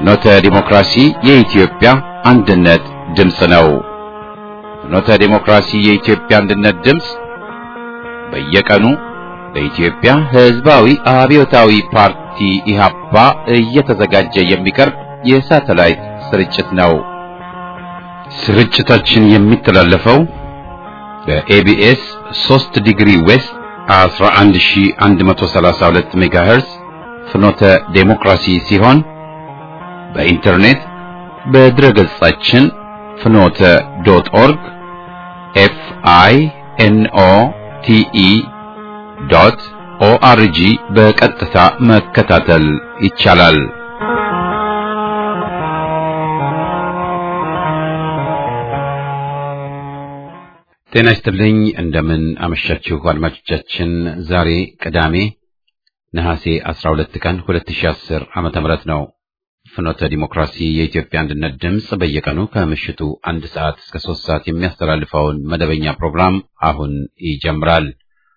ፍኖተ ዲሞክራሲ የኢትዮጵያ አንድነት ድምፅ ነው። ፍኖተ ዲሞክራሲ የኢትዮጵያ አንድነት ድምፅ በየቀኑ በኢትዮጵያ ሕዝባዊ አብዮታዊ ፓርቲ ኢህአፓ እየተዘጋጀ የሚቀርብ የሳተላይት ስርጭት ነው። ስርጭታችን የሚተላለፈው በኤቢኤስ 3 ዲግሪ ዌስት 11132 ሜጋሄርዝ ፍኖተ ዴሞክራሲ ሲሆን በኢንተርኔት በድረ ገጻችን ፍኖተ ዶት ኦርግ ኤፍ አይ ኤን ኦ ቲ ኢ ዶት ኦአርጂ በቀጥታ መከታተል ይቻላል። ጤና ይስጥልኝ። እንደምን አመሻችሁ አድማጮቻችን። ዛሬ ቅዳሜ ነሐሴ 12 ቀን 2010 ዓመተ ምህረት ነው። ፍኖተ ዲሞክራሲ የኢትዮጵያ አንድነት ድምፅ በየቀኑ ከምሽቱ አንድ ሰዓት እስከ ሶስት ሰዓት የሚያስተላልፈውን መደበኛ ፕሮግራም አሁን ይጀምራል።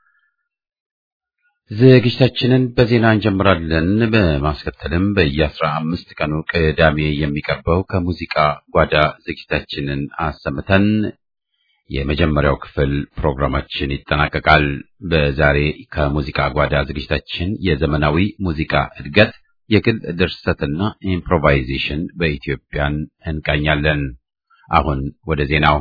ዝግጅታችንን በዜና እንጀምራለን። በማስከተልም በየአስራ አምስት ቀኑ ቅዳሜ የሚቀርበው ከሙዚቃ ጓዳ ዝግጅታችንን አሰምተን የመጀመሪያው ክፍል ፕሮግራማችን ይጠናቀቃል። በዛሬ ከሙዚቃ ጓዳ ዝግጅታችን የዘመናዊ ሙዚቃ እድገት፣ የግል ድርሰትና ኢምፕሮቫይዜሽን በኢትዮጵያን እንቃኛለን። አሁን ወደ ዜናው።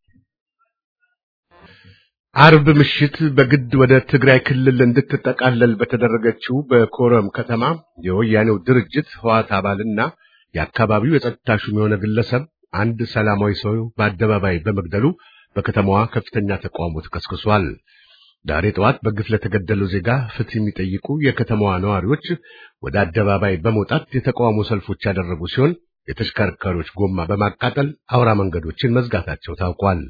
አርብ ምሽት በግድ ወደ ትግራይ ክልል እንድትጠቃለል በተደረገችው በኮረም ከተማ የወያኔው ድርጅት ህዋት አባልና የአካባቢው የጸጥታ ሹም የሆነ ግለሰብ አንድ ሰላማዊ ሰው በአደባባይ በመግደሉ በከተማዋ ከፍተኛ ተቃውሞ ተቀስቅሷል። ዛሬ ጠዋት በግፍ ለተገደለው ዜጋ ፍትህ የሚጠይቁ የከተማዋ ነዋሪዎች ወደ አደባባይ በመውጣት የተቃውሞ ሰልፎች ያደረጉ ሲሆን የተሽከርካሪዎች ጎማ በማቃጠል አውራ መንገዶችን መዝጋታቸው ታውቋል።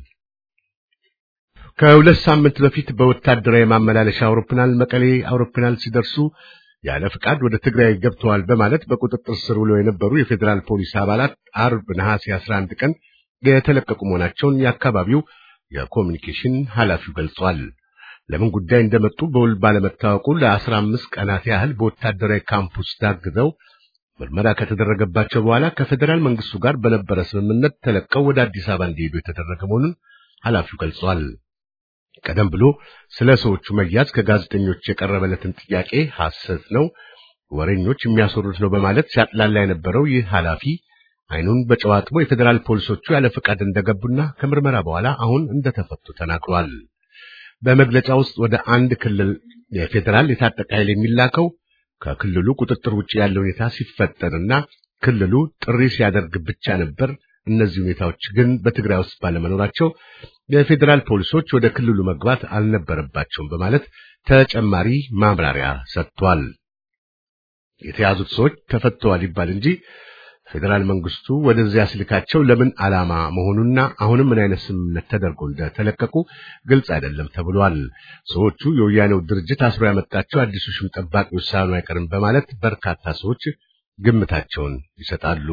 ከሁለት ሳምንት በፊት በወታደራዊ ማመላለሻ አውሮፕላን መቀሌ አውሮፕላን ሲደርሱ ያለ ፍቃድ ወደ ትግራይ ገብተዋል በማለት በቁጥጥር ስር ውለው የነበሩ የፌዴራል ፖሊስ አባላት አርብ ነሐሴ 11 ቀን የተለቀቁ መሆናቸውን የአካባቢው የኮሚኒኬሽን ኃላፊው ገልጿል። ለምን ጉዳይ እንደመጡ በውል ባለመታወቁ ለአስራ አምስት ቀናት ያህል በወታደራዊ ካምፕ ውስጥ ታግዘው ምርመራ ከተደረገባቸው በኋላ ከፌዴራል መንግስቱ ጋር በነበረ ስምምነት ተለቀው ወደ አዲስ አበባ እንዲሄዱ የተደረገ መሆኑን ኃላፊው ገልጿል። ቀደም ብሎ ስለ ሰዎቹ መያዝ ከጋዜጠኞች የቀረበለትን ጥያቄ ሐሰት ነው፣ ወሬኞች የሚያስወሩት ነው በማለት ሲያጥላላ የነበረው ይህ ኃላፊ አይኑን በጨው አጥቦ የፌዴራል ፖሊሶቹ ያለ ፈቃድ እንደገቡና ከምርመራ በኋላ አሁን እንደተፈቱ ተናግሯል። በመግለጫ ውስጥ ወደ አንድ ክልል የፌዴራል የታጠቀ ኃይል የሚላከው ከክልሉ ቁጥጥር ውጭ ያለ ሁኔታ ሲፈጠርና ክልሉ ጥሪ ሲያደርግ ብቻ ነበር። እነዚህ ሁኔታዎች ግን በትግራይ ውስጥ ባለመኖራቸው የፌዴራል ፖሊሶች ወደ ክልሉ መግባት አልነበረባቸውም በማለት ተጨማሪ ማብራሪያ ሰጥቷል። የተያዙት ሰዎች ተፈተዋል ይባል እንጂ ፌዴራል መንግስቱ ወደዚያ ስልካቸው ለምን ዓላማ መሆኑና አሁንም ምን አይነት ስምምነት ተደርጎ እንደተለቀቁ ግልጽ አይደለም ተብሏል። ሰዎቹ የወያኔው ድርጅት አስሮ ያመጣቸው አዲሱ ሹም ጠባቂ ውሳኔ አይቀርም በማለት በርካታ ሰዎች ግምታቸውን ይሰጣሉ።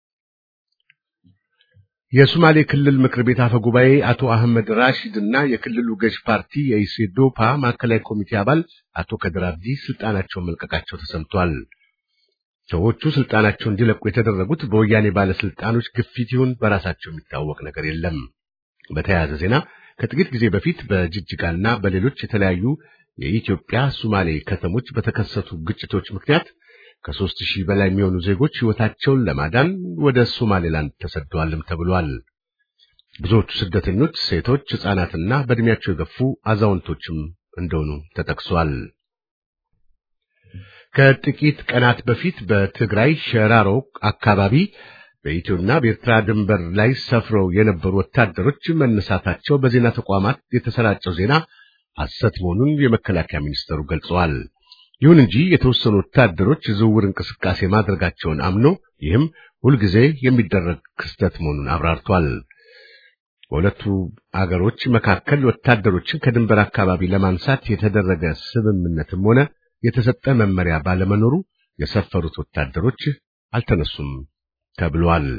የሶማሌ ክልል ምክር ቤት አፈ ጉባኤ አቶ አህመድ ራሺድ እና የክልሉ ገዥ ፓርቲ የኢሴዶፓ ማዕከላዊ ኮሚቴ አባል አቶ ከድር አብዲ ስልጣናቸውን መልቀቃቸው ተሰምቷል። ሰዎቹ ስልጣናቸውን እንዲለቁ የተደረጉት በወያኔ ባለስልጣኖች ግፊት ይሁን በራሳቸው የሚታወቅ ነገር የለም። በተያያዘ ዜና ከጥቂት ጊዜ በፊት በጅጅጋና በሌሎች የተለያዩ የኢትዮጵያ ሶማሌ ከተሞች በተከሰቱ ግጭቶች ምክንያት ከሦስት ሺህ በላይ የሚሆኑ ዜጎች ሕይወታቸውን ለማዳን ወደ ሶማሌላንድ ተሰደዋልም ተብሏል። ብዙዎቹ ስደተኞች ሴቶች፣ ሕፃናትና በዕድሜያቸው የገፉ አዛውንቶችም እንደሆኑ ተጠቅሷል። ከጥቂት ቀናት በፊት በትግራይ ሸራሮ አካባቢ በኢትዮና በኤርትራ ድንበር ላይ ሰፍረው የነበሩ ወታደሮች መነሳታቸው በዜና ተቋማት የተሰራጨው ዜና ሐሰት መሆኑን የመከላከያ ሚኒስተሩ ገልጸዋል። ይሁን እንጂ የተወሰኑ ወታደሮች ዝውውር እንቅስቃሴ ማድረጋቸውን አምኖ ይህም ሁልጊዜ የሚደረግ ክስተት መሆኑን አብራርቷል። በሁለቱ አገሮች መካከል ወታደሮችን ከድንበር አካባቢ ለማንሳት የተደረገ ስምምነትም ሆነ የተሰጠ መመሪያ ባለመኖሩ የሰፈሩት ወታደሮች አልተነሱም ተብሏል።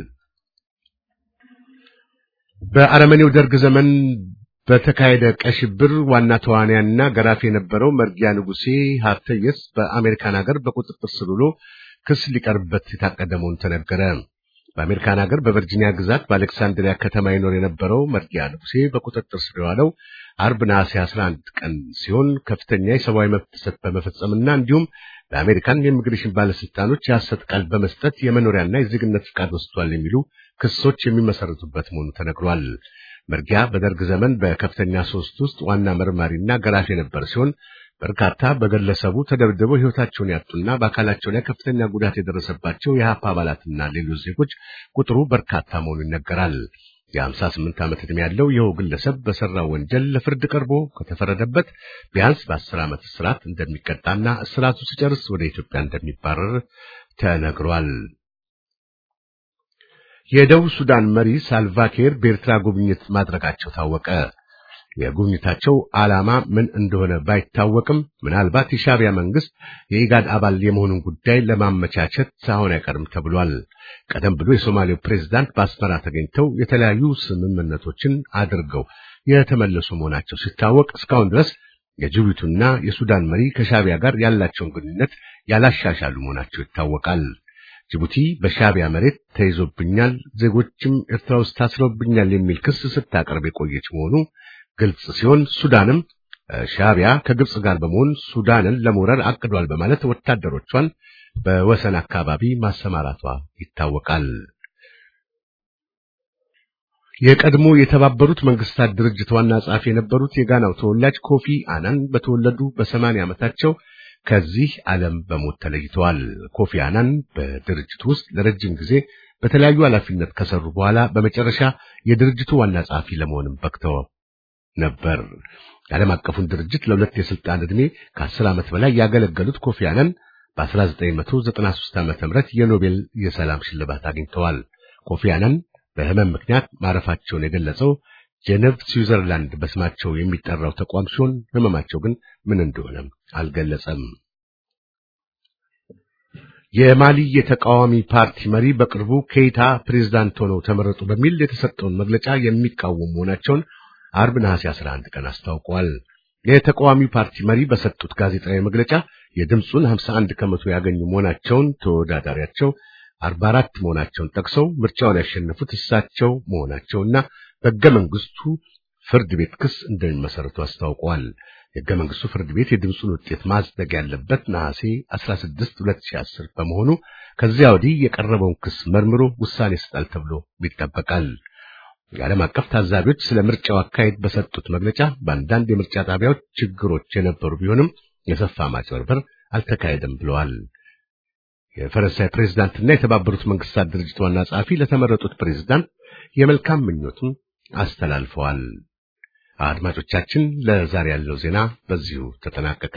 በአረመኔው ደርግ ዘመን በተካሄደ ቀይ ሽብር ዋና ተዋንያንና ገራፊ የነበረው መርጊያ ንጉሴ ሀብተየስ በአሜሪካን ሀገር በቁጥጥር ስር ውሎ ክስ ሊቀርብበት የታቀደ መሆኑ ተነገረ። በአሜሪካን ሀገር በቨርጂኒያ ግዛት በአሌክሳንድሪያ ከተማ ይኖር የነበረው መርጊያ ንጉሴ በቁጥጥር ስር የዋለው አርብ ነሐሴ 11 ቀን ሲሆን ከፍተኛ የሰብአዊ መብት ጥሰት በመፈጸምና እንዲሁም ለአሜሪካን የኢሚግሬሽን ባለስልጣኖች የሐሰት ቃል በመስጠት የመኖሪያና የዜግነት ፍቃድ ወስዷል የሚሉ ክሶች የሚመሰረቱበት መሆኑ ተነግሯል። መርጊያ በደርግ ዘመን በከፍተኛ ሶስት ውስጥ ዋና መርማሪና ገራፊ የነበረ ሲሆን በርካታ በግለሰቡ ተደብድበው ሕይወታቸውን ያጡና በአካላቸው ላይ ከፍተኛ ጉዳት የደረሰባቸው የሀፓ አባላትና ሌሎች ዜጎች ቁጥሩ በርካታ መሆኑ ይነገራል። የሀምሳ ስምንት ዓመት ዕድሜ ያለው ይኸው ግለሰብ በሠራው ወንጀል ለፍርድ ቀርቦ ከተፈረደበት ቢያንስ በአስር ዓመት እስራት እንደሚቀጣና እስራቱ ሲጨርስ ወደ ኢትዮጵያ እንደሚባረር ተነግሯል። የደቡብ ሱዳን መሪ ሳልቫኪር በኤርትራ ጉብኝት ማድረጋቸው ታወቀ። የጉብኝታቸው ዓላማ ምን እንደሆነ ባይታወቅም ምናልባት የሻዕቢያ መንግስት የኢጋድ አባል የመሆኑን ጉዳይ ለማመቻቸት ሳይሆን አይቀርም ተብሏል። ቀደም ብሎ የሶማሌው ፕሬዝዳንት በአስመራ ተገኝተው የተለያዩ ስምምነቶችን አድርገው የተመለሱ መሆናቸው ሲታወቅ እስካሁን ድረስ የጅቡቲና የሱዳን መሪ ከሻዕቢያ ጋር ያላቸውን ግንኙነት ያላሻሻሉ መሆናቸው ይታወቃል። ጅቡቲ በሻዕቢያ መሬት ተይዞብኛል፣ ዜጎችም ኤርትራ ውስጥ ታስረውብኛል የሚል ክስ ስታቀርብ የቆየች መሆኑ ግልጽ ሲሆን ሱዳንም ሻዕቢያ ከግብጽ ጋር በመሆን ሱዳንን ለመውረር አቅዷል በማለት ወታደሮቿን በወሰን አካባቢ ማሰማራቷ ይታወቃል። የቀድሞ የተባበሩት መንግስታት ድርጅት ዋና ጸሐፊ የነበሩት የጋናው ተወላጅ ኮፊ አናን በተወለዱ በሰማንያ ዓመታቸው ከዚህ ዓለም በሞት ተለይተዋል። ኮፊ አናን በድርጅቱ ውስጥ ለረጅም ጊዜ በተለያዩ ኃላፊነት ከሰሩ በኋላ በመጨረሻ የድርጅቱ ዋና ጸሐፊ ለመሆንም በቅተው ነበር። የዓለም አቀፉን ድርጅት ለሁለት የስልጣን ዕድሜ ከአስር ዓመት በላይ ያገለገሉት ኮፊ አናን በ1993 ዓ.ም የኖቤል የሰላም ሽልማት አግኝተዋል። ኮፊ አናን በህመም ምክንያት ማረፋቸውን የገለጸው ጄኔቭ ስዊዘርላንድ በስማቸው የሚጠራው ተቋም ሲሆን ህመማቸው ግን ምን እንደሆነ አልገለጸም። የማሊ የተቃዋሚ ፓርቲ መሪ በቅርቡ ኬይታ ፕሬዝዳንት ሆነው ተመረጡ በሚል የተሰጠውን መግለጫ የሚቃወሙ መሆናቸውን አርብ ነሐሴ 11 ቀን አስታውቀዋል። የተቃዋሚው ፓርቲ መሪ በሰጡት ጋዜጣዊ መግለጫ የድምፁን 51 ከመቶ ያገኙ መሆናቸውን ተወዳዳሪያቸው 44 መሆናቸውን ጠቅሰው ምርጫውን ያሸነፉት እሳቸው መሆናቸውና በሕገ መንግስቱ ፍርድ ቤት ክስ እንደሚመሰረቱ አስታውቀዋል። የሕገ መንግስቱ ፍርድ ቤት የድምፁን ውጤት ማጽደቅ ያለበት ነሐሴ 16 2010 በመሆኑ ከዚያ ወዲህ የቀረበውን ክስ መርምሮ ውሳኔ ይሰጣል ተብሎ ይጠበቃል። የዓለም አቀፍ ታዛቢዎች ስለ ምርጫው አካሄድ በሰጡት መግለጫ በአንዳንድ የምርጫ ጣቢያዎች ችግሮች የነበሩ ቢሆንም የሰፋ ማጭበርበር አልተካሄደም ብለዋል። የፈረንሳይ ፕሬዝዳንትና የተባበሩት መንግስታት ድርጅት ዋና ጸሐፊ ለተመረጡት ፕሬዝዳንት የመልካም ምኞቱን አስተላልፈዋል። አድማጮቻችን፣ ለዛሬ ያለው ዜና በዚሁ ተጠናቀቀ።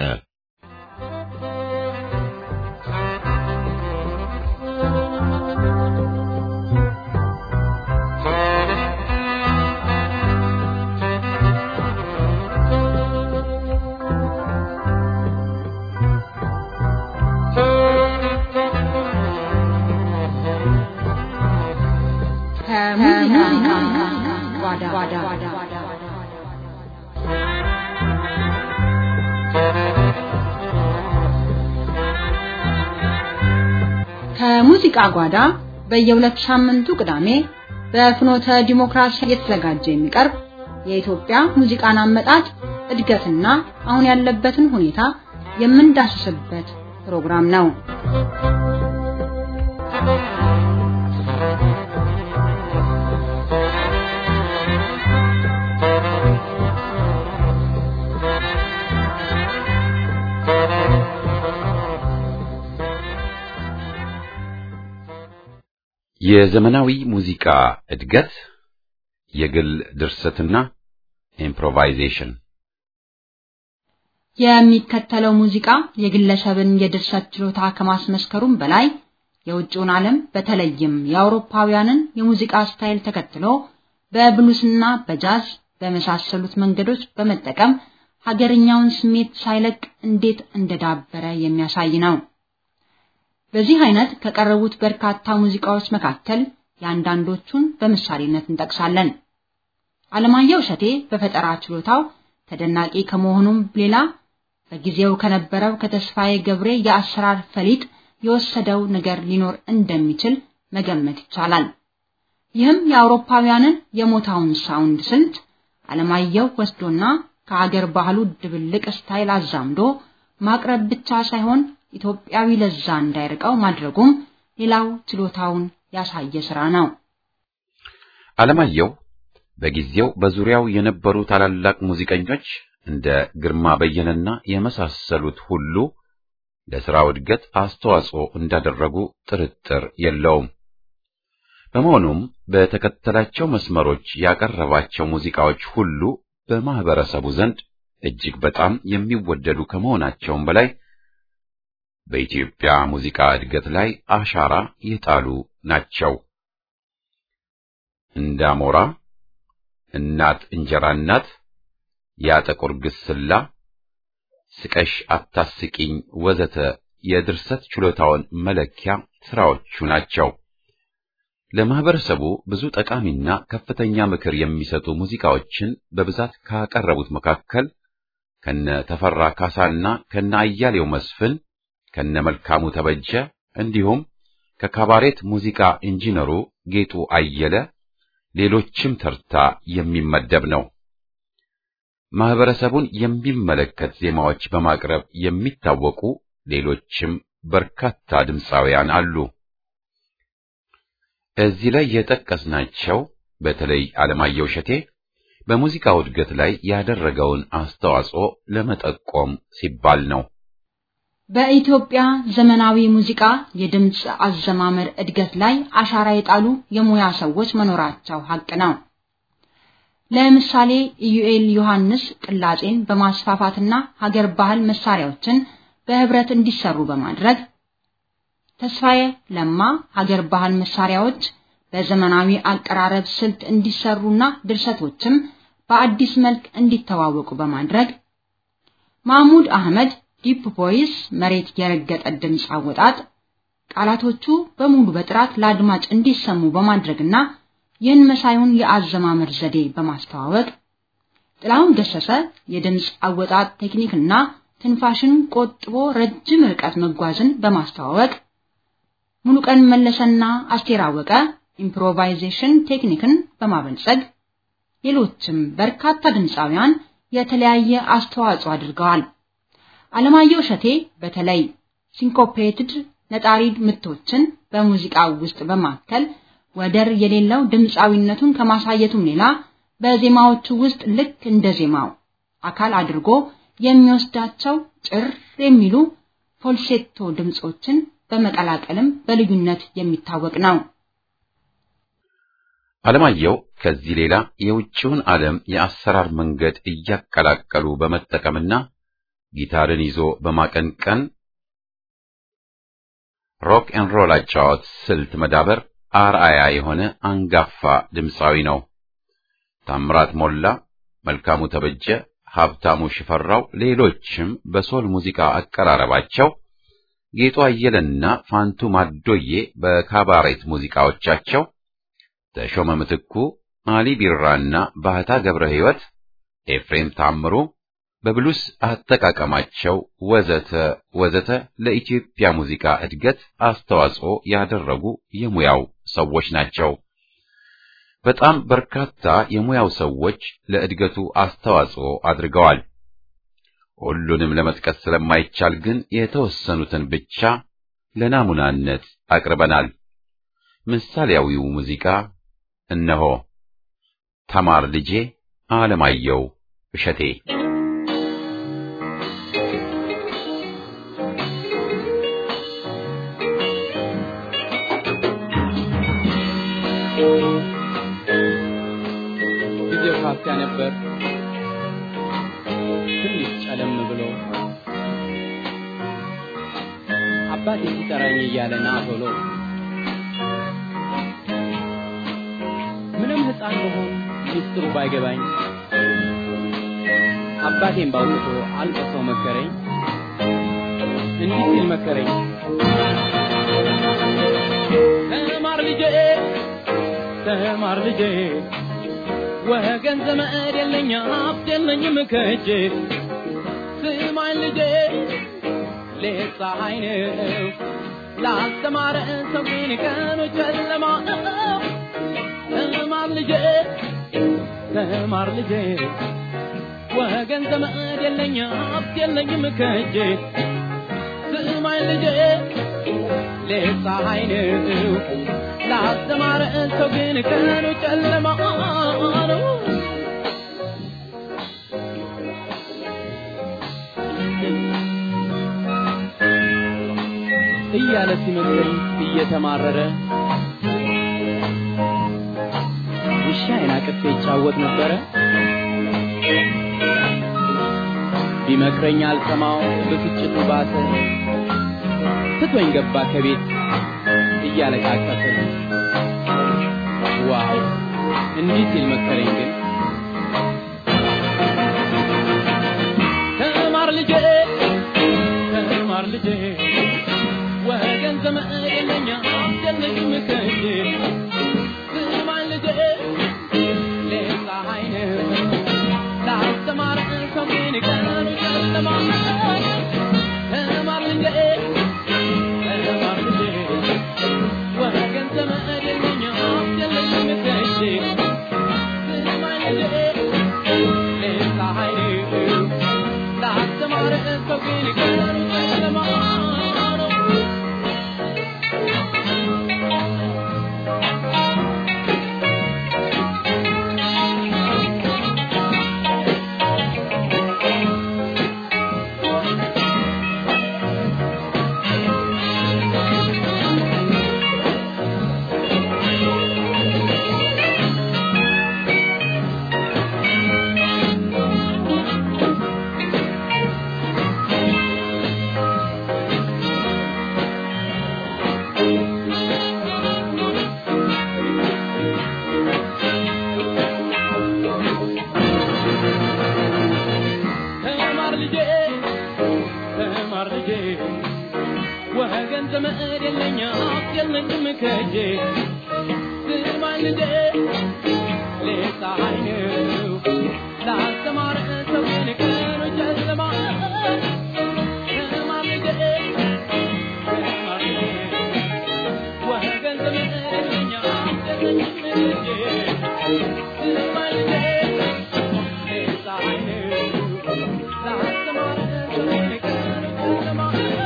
ከሙዚቃ ጓዳ በየሁለት ሳምንቱ ቅዳሜ በፍኖተ ዲሞክራሲ እየተዘጋጀ የሚቀርብ የኢትዮጵያ ሙዚቃን አመጣጥ እድገትና አሁን ያለበትን ሁኔታ የምንዳስስበት ፕሮግራም ነው። የዘመናዊ ሙዚቃ እድገት፣ የግል ድርሰትና ኢምፕሮቫይዜሽን የሚከተለው ሙዚቃ የግለሰብን የድርሰት ችሎታ ከማስመስከሩም በላይ የውጭውን ዓለም በተለይም የአውሮፓውያንን የሙዚቃ ስታይል ተከትሎ በብሉስና በጃዝ በመሳሰሉት መንገዶች በመጠቀም ሀገርኛውን ስሜት ሳይለቅ እንዴት እንደዳበረ የሚያሳይ ነው። በዚህ አይነት ከቀረቡት በርካታ ሙዚቃዎች መካከል የአንዳንዶቹን በምሳሌነት እንጠቅሳለን። አለማየሁ እሸቴ በፈጠራ ችሎታው ተደናቂ ከመሆኑም ሌላ በጊዜው ከነበረው ከተስፋዬ ገብሬ የአሰራር ፈሊጥ የወሰደው ነገር ሊኖር እንደሚችል መገመት ይቻላል። ይህም የአውሮፓውያንን የሞታውን ሳውንድ ስልት አለማየሁ ወስዶና ከሀገር ባህሉ ድብልቅ ስታይል አዛምዶ ማቅረብ ብቻ ሳይሆን ኢትዮጵያዊ ለዛ እንዳይርቀው ማድረጉም ሌላው ችሎታውን ያሳየ ስራ ነው። አለማየሁ በጊዜው በዙሪያው የነበሩ ታላላቅ ሙዚቀኞች እንደ ግርማ በየነና የመሳሰሉት ሁሉ ለሥራው እድገት አስተዋጽኦ እንዳደረጉ ጥርጥር የለውም። በመሆኑም በተከተላቸው መስመሮች ያቀረባቸው ሙዚቃዎች ሁሉ በማህበረሰቡ ዘንድ እጅግ በጣም የሚወደዱ ከመሆናቸውም በላይ በኢትዮጵያ ሙዚቃ እድገት ላይ አሻራ የጣሉ ናቸው። እንዳሞራ፣ እናት እንጀራ እናት፣ ያ ጥቁር ግስላ፣ ስቀሽ አታስቂኝ ወዘተ የድርሰት ችሎታውን መለኪያ ስራዎቹ ናቸው። ለማህበረሰቡ ብዙ ጠቃሚና ከፍተኛ ምክር የሚሰጡ ሙዚቃዎችን በብዛት ካቀረቡት መካከል ከነ ተፈራ ካሳና ከነ አያሌው መስፍን ከነ መልካሙ ተበጀ እንዲሁም ከካባሬት ሙዚቃ ኢንጂነሩ ጌጡ አየለ ሌሎችም ተርታ የሚመደብ ነው። ማህበረሰቡን የሚመለከት ዜማዎች በማቅረብ የሚታወቁ ሌሎችም በርካታ ድምፃውያን አሉ። እዚህ ላይ የጠቀስናቸው በተለይ አለማየሁ እሸቴ በሙዚቃው እድገት ላይ ያደረገውን አስተዋጽኦ ለመጠቆም ሲባል ነው። በኢትዮጵያ ዘመናዊ ሙዚቃ የድምፅ አዘማመር እድገት ላይ አሻራ የጣሉ የሙያ ሰዎች መኖራቸው ሀቅ ነው። ለምሳሌ ኢዩኤል ዮሐንስ ቅላጼን በማስፋፋትና ሀገር ባህል መሳሪያዎችን በህብረት እንዲሰሩ በማድረግ ተስፋዬ ለማ ሀገር ባህል መሳሪያዎች በዘመናዊ አቀራረብ ስልት እንዲሰሩና ድርሰቶችም በአዲስ መልክ እንዲተዋወቁ በማድረግ ማህሙድ አህመድ ዲፕ ቮይስ መሬት የረገጠ ድምፅ አወጣጥ ቃላቶቹ በሙሉ በጥራት ለአድማጭ እንዲሰሙ በማድረግና ይህን መሳዩን የአዘማመር ዘዴ በማስተዋወቅ ጥላሁን ገሰሰ የድምፅ አወጣጥ ቴክኒክና ትንፋሽን ቆጥቦ ረጅም ርቀት መጓዝን በማስተዋወቅ ሙሉቀን መለሰና አስቴር አወቀ ኢምፕሮቫይዜሽን ቴክኒክን በማበልጸግ ሌሎችም በርካታ ድምፃውያን የተለያየ አስተዋጽኦ አድርገዋል። አለማየሁ እሸቴ በተለይ ሲንኮፔትድ ነጣሪ ምቶችን በሙዚቃው ውስጥ በማከል ወደር የሌለው ድምፃዊነቱን ከማሳየቱም ሌላ በዜማዎቹ ውስጥ ልክ እንደ ዜማው አካል አድርጎ የሚወስዳቸው ጭር የሚሉ ፎልሴቶ ድምጾችን በመቀላቀልም በልዩነት የሚታወቅ ነው። አለማየሁ ከዚህ ሌላ የውጭውን ዓለም የአሰራር መንገድ እያቀላቀሉ በመጠቀምና ጊታርን ይዞ በማቀንቀን ሮክ ኤን ሮል አጫዋት ስልት መዳበር አርአያ የሆነ አንጋፋ ድምፃዊ ነው። ታምራት ሞላ፣ መልካሙ ተበጀ፣ ሀብታሙ ሽፈራው፣ ሌሎችም በሶል ሙዚቃ አቀራረባቸው ጌጡ አየለና ፋንቱ ማዶዬ በካባሬት ሙዚቃዎቻቸው ተሾመ ምትኩ፣ አሊ ቢራና ባህታ ገብረ ሕይወት፣ ኤፍሬም ታምሩ በብሉስ አጠቃቀማቸው ወዘተ ወዘተ ለኢትዮጵያ ሙዚቃ እድገት አስተዋጽኦ ያደረጉ የሙያው ሰዎች ናቸው። በጣም በርካታ የሙያው ሰዎች ለእድገቱ አስተዋጽኦ አድርገዋል። ሁሉንም ለመጥቀስ ስለማይቻል ግን የተወሰኑትን ብቻ ለናሙናነት አቅርበናል። ምሳሌያዊው ሙዚቃ እነሆ። ተማር ልጄ አለማየሁ እሸቴ ጊዜው ካፊያ ነበር ትንሽ ጨለም ብሎ አባቴ ሲጠራኝ እያለ ና ቶሎ ምንም ሕፃን መሆን ሚስጥሩ ባይገባኝ አባቴን ባውጥቶ አልቅሶ መከረኝ እንዲህ ሲል መከረኝ ተማር ልጄ ተማር ልጄ ወገን ዘመድ የለኝ ሀብት የለኝም ከእጄ ስማኝ ልጄ ሌት ፀሐይ ነው ላስተማረ ሰው ግን ቀኑ ጨለማ ተማር ልጄ ተማር ልጄ ወገን ዘመድ የለኝ ሀብት የለኝም ከእጄ ስማኝ ልጄ ሌት ፀሐይ ነው ላስተማረ ሰው ግን ቀኑ ጨለማ ነው እያለ ሲመክረኝ እየተማረረ ውሻዬን አቅፌ ይጫወት ነበረ። ቢመክረኝ አልሰማው ብስጭቱ ባሰ። ትቶኝ ገባ ከቤት እያለቃቀሰ። ዋው እንዲህ ሲል መከረኝ ግን ተማር ልጄ ተማር ልጄ ወገን ዘመድ የለኝ አስጨነቅም ከእጄ ስማኝ ልጄ ሌት ፀሐይ ነው ላስተማር ሰው ግን ቀኑ ጨለማ ተማር ልጄ ተማር ልጄ ወገን ዘመድ የለኝ አስጨነቅም ከእጄ ስማኝ ልጄ ሌት ፀሐይ ነው ላስተማር ሰው ግን ቀኑ ጨለማ ነው ተማር ልጄ ተማር ልጄ ወገን ዘመድ የለኝ ሀብት የለኝም ከእጄ ስማኝ ልጄ ሌት ፀሐይ ነው ላስተማረ ሰው ግን ቀኑ ጨለማ ተማር ልጄ ተማር ልጄ ወገን ዘመድ የለኝ ሀብት የለኝም ከእጄ ስማኝ ልጄ ሌት ፀሐይ ነው ላስተማረ ሰው ግን ቀኑ ጨለማ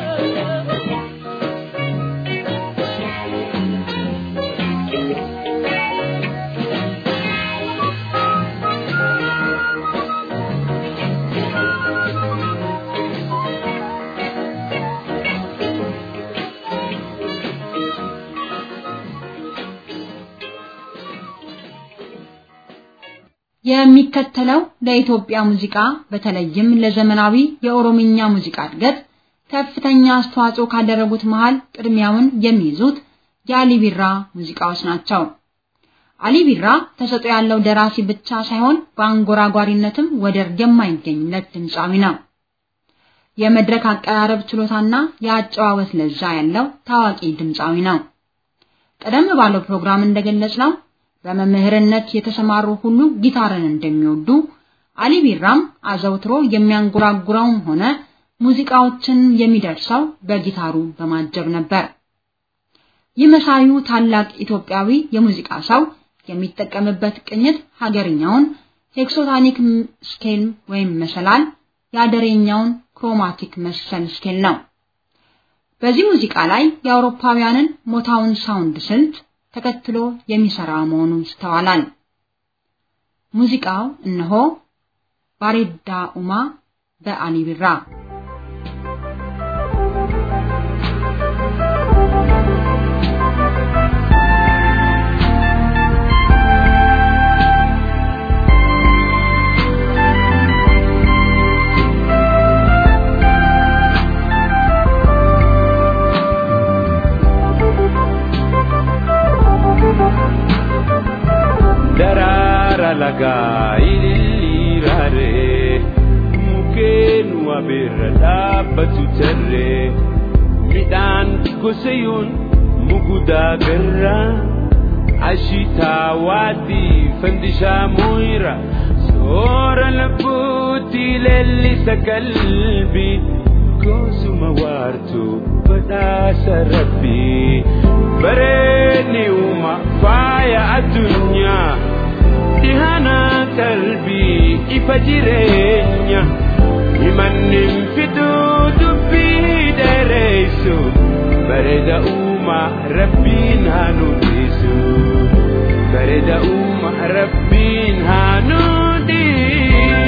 የሚከተለው ለኢትዮጵያ ሙዚቃ በተለይም ለዘመናዊ የኦሮምኛ ሙዚቃ እድገት ከፍተኛ አስተዋጽኦ ካደረጉት መሃል ቅድሚያውን የሚይዙት የአሊ ቢራ ሙዚቃዎች ናቸው። አሊ ቢራ ተሰጥኦ ያለው ደራሲ ብቻ ሳይሆን በአንጎራጓሪነትም ወደር የማይገኝለት ድምፃዊ ነው። የመድረክ አቀራረብ ችሎታና የአጨዋወት ለዛ ያለው ታዋቂ ድምፃዊ ነው። ቀደም ባለው ፕሮግራም እንደገለጽነው በመምህርነት የተሰማሩ ሁሉ ጊታርን እንደሚወዱ አሊ ቢራም አዘውትሮ የሚያንጎራጉረውም ሆነ ሙዚቃዎችን የሚደርሰው በጊታሩ በማጀብ ነበር። ይህ መሳዩ ታላቅ ኢትዮጵያዊ የሙዚቃ ሰው የሚጠቀምበት ቅኝት ሀገርኛውን ሄክሶታኒክ ስኬል ወይም መሰላል፣ የአደሬኛውን ክሮማቲክ መሰል ስኬል ነው። በዚህ ሙዚቃ ላይ የአውሮፓውያንን ሞታውን ሳውንድ ስልት ተከትሎ የሚሰራ መሆኑ ይስተዋላል። ሙዚቃው እነሆ ባሬዳ ኡማ በአሊ ቢራ daraara lagaa ililliiraare mukeen wabeerra dhaabbatu tarree midhaan gosayoon mugudaa garraa ashitaa waatii fandishaa mooyira soora labbuutti leellisa qalbii goosuma waartu badhaasa rabbii bareedni uuma faaya addunyaa dhihana qalbii ifa jireenya himannin fiduu dubbii dheereysu bareeda uuma rabbiin haa nudhisu bareeda uuma rabbiin haa nudhisu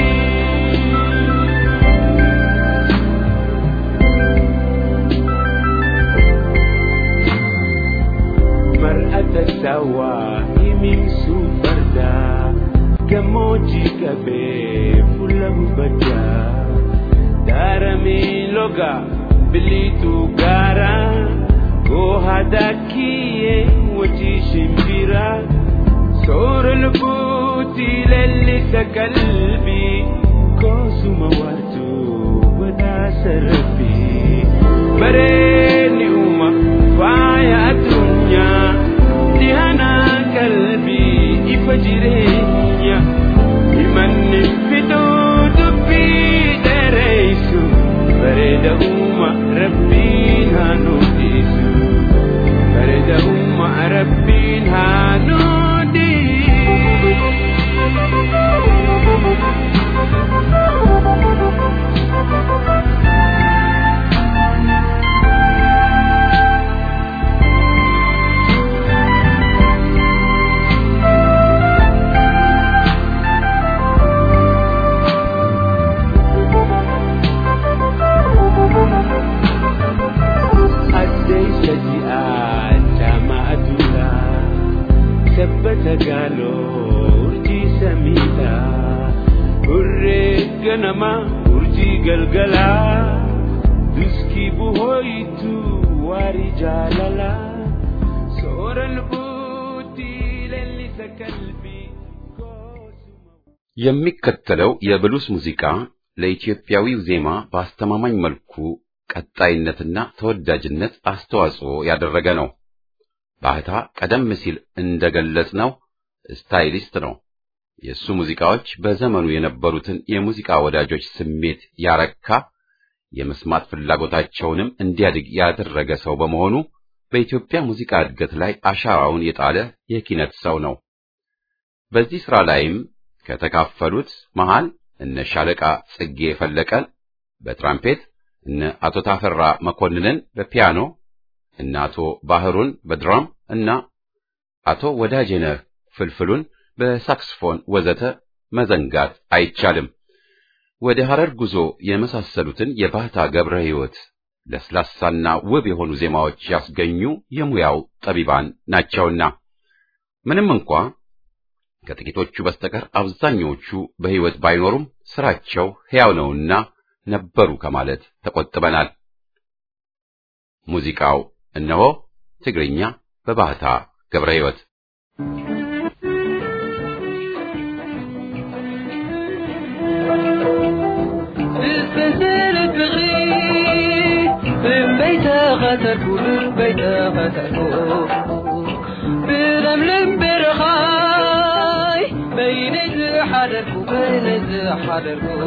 mar'ata sawaa himimsuu fardaa gammoojjii qabee fuula hubaddaa daaramee loga biliituu gaara goohadaa kiyyee wajjii shimbiraa soora lubbuutii leellisa qalbii koosuma waartuu badhaasa rabbii bareedni uuma faaya addunyaa dhihana qalbii ifa jireenya himanni fiduu dubbii dheereysu bareeda uuma rabbiin haa nudhisu bareeda uuma rabbiin haa addeysa ji'aa jaama'atudha sabbata gaaloo urjii samiidha hurree ganama urjii galgalaa duskii buhooyitu waarii jaalala soora lubbuutii leellisa qalbii koosuma የሚከተለው የብሉስ ሙዚቃ ለኢትዮጵያዊው ዜማ በአስተማማኝ መልኩ ቀጣይነትና ተወዳጅነት አስተዋጽኦ ያደረገ ነው። ባህታ ቀደም ሲል እንደገለጽነው ስታይሊስት ነው። የእሱ ሙዚቃዎች በዘመኑ የነበሩትን የሙዚቃ ወዳጆች ስሜት ያረካ፣ የመስማት ፍላጎታቸውንም እንዲያድግ ያደረገ ሰው በመሆኑ በኢትዮጵያ ሙዚቃ እድገት ላይ አሻራውን የጣለ የኪነት ሰው ነው። በዚህ ሥራ ላይም ከተካፈሉት መሃል እነ ሻለቃ ጽጌ ፈለቀን በትራምፔት እነ አቶ ታፈራ መኮንንን በፒያኖ እነ አቶ ባህሩን በድራም እና አቶ ወዳጄነህ ፍልፍሉን በሳክስፎን ወዘተ መዘንጋት አይቻልም። ወደ ሐረር ጉዞ የመሳሰሉትን የባህታ ገብረ ሕይወት ለስላሳና ውብ የሆኑ ዜማዎች ያስገኙ የሙያው ጠቢባን ናቸውና ምንም እንኳ ከጥቂቶቹ በስተቀር አብዛኞቹ በሕይወት ባይኖሩም ስራቸው ሕያው ነውና ነበሩ ከማለት ተቆጥበናል። ሙዚቃው እነሆ ትግርኛ በባህታ ገብረ ሕይወት بالسلسلة بغي من بيت غتركو من بيت غتركو بلملم برخاي بين زحدركو بين زحدركو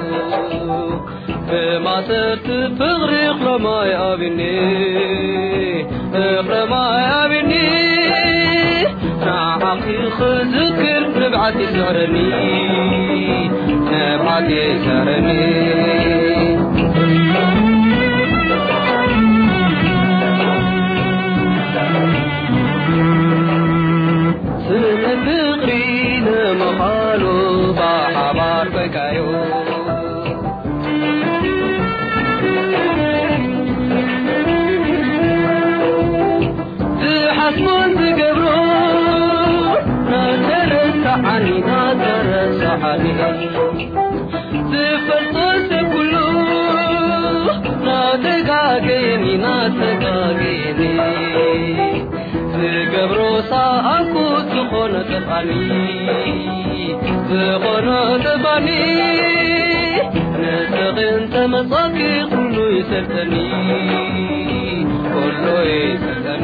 بما صرت بغرق لما يابني اغرما يابني نعقي خذكر نبعتي سعرني نبعتي سعرني ስነ ፍቅሪ ንመኻሉ ብሓባር ኮይካዮ ዝሓስቦን ዝገብሮ ናተረሳዓኒ ናተረሳዓኒ ዝፈልጦ ሰብ ኩሉ ናተጋገየኒ ናተጋገየኒ ዝገብሮ ሰኣኩት ዝኾነ ጥፋኒ ዝኾነ ጥፋኒ ንስቕን ተመጻኪ ኩሉ ይሰልጠኒ ኩሉ ይሰልጠኒ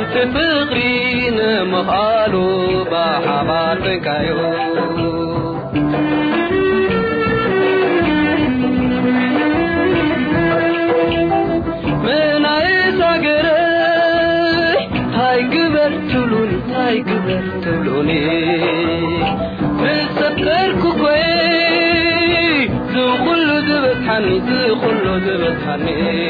ኣብቲ ፍቕሪ ንምኻሉ ብሓባር ኮንካዮ ምናይት ሃገረይ ታይ ግበር ትብሉን ታይ ግበር ትብሉኒ ምሰከርኩ ኮይ ዝኩሉ ዝበፅሓኒ ዝኩሉ ዝበፅሓኒ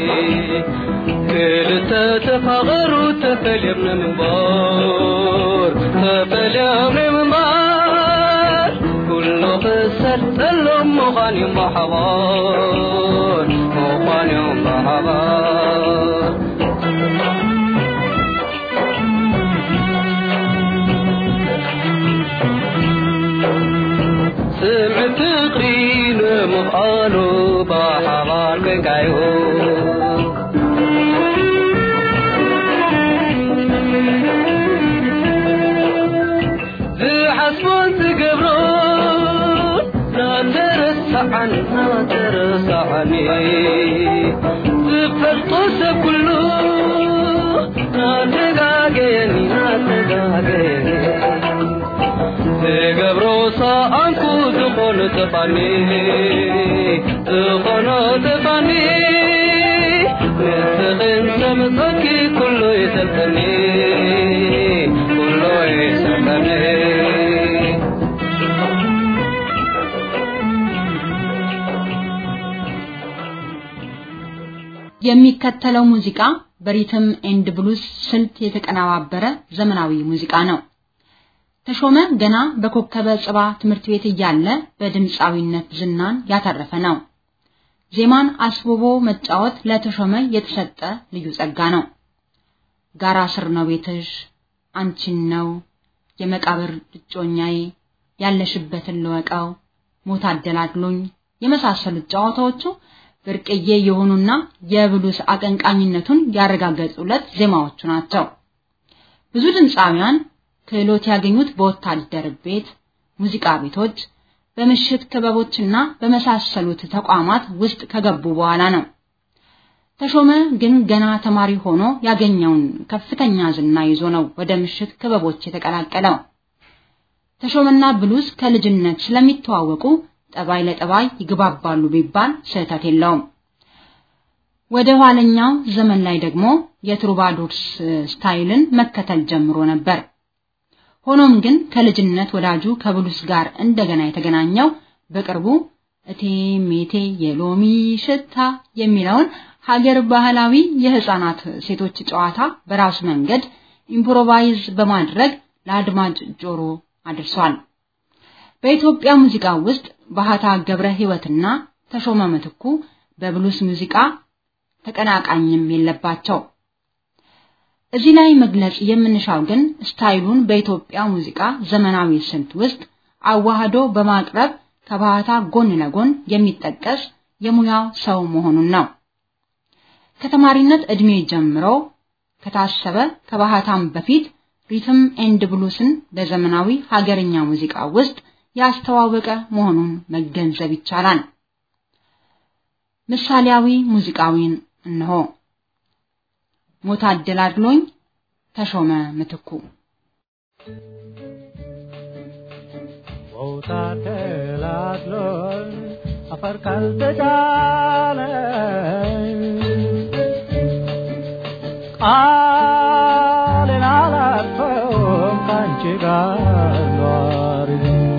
ክልተ ተፋቐሩ ተፈልዮም ንምንባር ተፈልዮም ንምንባር ኩሉ ክሰር ጠሎም ምዃንዮም ብሓባር ምዃንዮም ብሓባር ስምዕ ፍቕሪ ንምኽኣሉ ብሓባር ኮንካዮ ዝሓስቦን ዝገብሮን ናተረሳዓን ናተረሳዓኒ ዝፈልጦ ሰብ ኩሉ ናተጋገየኒ ናተጋገየኒ ዝገብሮ ሰኣንኩ ዝኾነ ጥፋኒ ዝኾነ ጥፋኒ ንስኽን ሰምፀኪ ኩሉ ይሰልጠኒ ኩሉ ይሰልጠኒ የሚከተለው ሙዚቃ በሪትም ኤንድ ብሉስ ስልት የተቀነባበረ ዘመናዊ ሙዚቃ ነው። ተሾመ ገና በኮከበ ጽባ ትምህርት ቤት እያለ በድምፃዊነት ዝናን ያተረፈ ነው። ዜማን አስውቦ መጫወት ለተሾመ የተሰጠ ልዩ ጸጋ ነው። ጋራ ስር ነው ቤትሽ፣ አንቺን ነው የመቃብር እጮኛዬ፣ ያለሽበትን ልወቀው፣ ሞት አደላድሎኝ የመሳሰሉት ጨዋታዎቹ ብርቅዬ የሆኑና የብሉስ አቀንቃኝነቱን ያረጋገጡለት ዜማዎቹ ናቸው። ብዙ ድምፃውያን ክህሎት ያገኙት በወታደር ቤት፣ ሙዚቃ ቤቶች፣ በምሽት ክበቦችና በመሳሰሉት ተቋማት ውስጥ ከገቡ በኋላ ነው። ተሾመ ግን ገና ተማሪ ሆኖ ያገኘውን ከፍተኛ ዝና ይዞ ነው ወደ ምሽት ክበቦች የተቀላቀለው። ተሾመና ብሉስ ከልጅነት ስለሚተዋወቁ ጠባይ ለጠባይ ይግባባሉ ቢባል ስህተት የለውም። ወደ ኋለኛው ዘመን ላይ ደግሞ የትሩባዶርስ ስታይልን መከተል ጀምሮ ነበር። ሆኖም ግን ከልጅነት ወዳጁ ከብሉስ ጋር እንደገና የተገናኘው በቅርቡ እቴ ሜቴ የሎሚ ሽታ የሚለውን ሀገር ባህላዊ የህፃናት ሴቶች ጨዋታ በራሱ መንገድ ኢምፕሮቫይዝ በማድረግ ለአድማጭ ጆሮ አድርሷል። በኢትዮጵያ ሙዚቃ ውስጥ ባህታ ገብረ ህይወትና ተሾመ ምትኩ በብሉስ ሙዚቃ ተቀናቃኝም የለባቸው። እዚህ ላይ መግለጽ የምንሻው ግን ስታይሉን በኢትዮጵያ ሙዚቃ ዘመናዊ ስልት ውስጥ አዋህዶ በማቅረብ ከባህታ ጎን ለጎን የሚጠቀስ የሙያው ሰው መሆኑን ነው። ከተማሪነት እድሜ ጀምሮ ከታሰበ ከባህታም በፊት ሪትም ኤንድ ብሉስን በዘመናዊ ሀገርኛ ሙዚቃ ውስጥ ያስተዋወቀ መሆኑን መገንዘብ ይቻላል። ምሳሌያዊ ሙዚቃዊን እነሆ። ሞት አደላድሎኝ ተሾመ ምትኩ ሞት አደላድሎኝ አፈር ካልተጫነ ቃሌን አላጥፈውም ካንቺ ጋር ኗሪ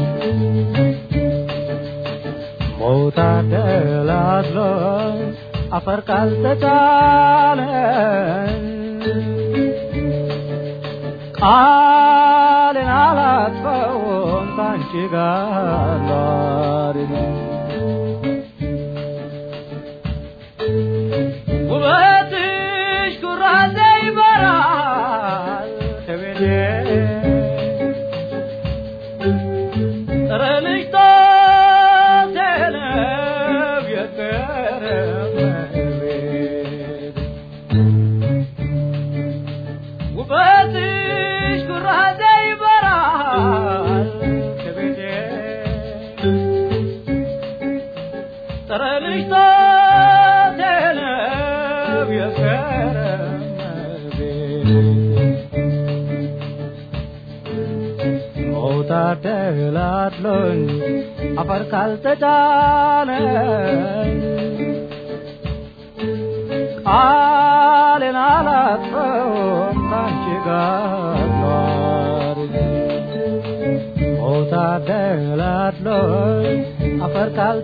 ሞት አደላድሎኝ አፈር ካልተጫነ ቃሌን አላጥፈውም ካንቺ ጋር ኗሪ ውበትሽ ኩራዜ ይበራል ከቤቴ ጠረንሽ ጣቴ ነው የቀረበ ቤት ውበትሽ ኩራዜ ይበራል ከቤቴ ጠረንሽ ጣቴ ነው የቀረበ ቤት ሞታ ደላድሎኝ አፈር ካልተጫነኝ ቃሌን አላጥፈውም ካንቺ ጋር ኗሪ ሞታ ደላድሎኝ አፈር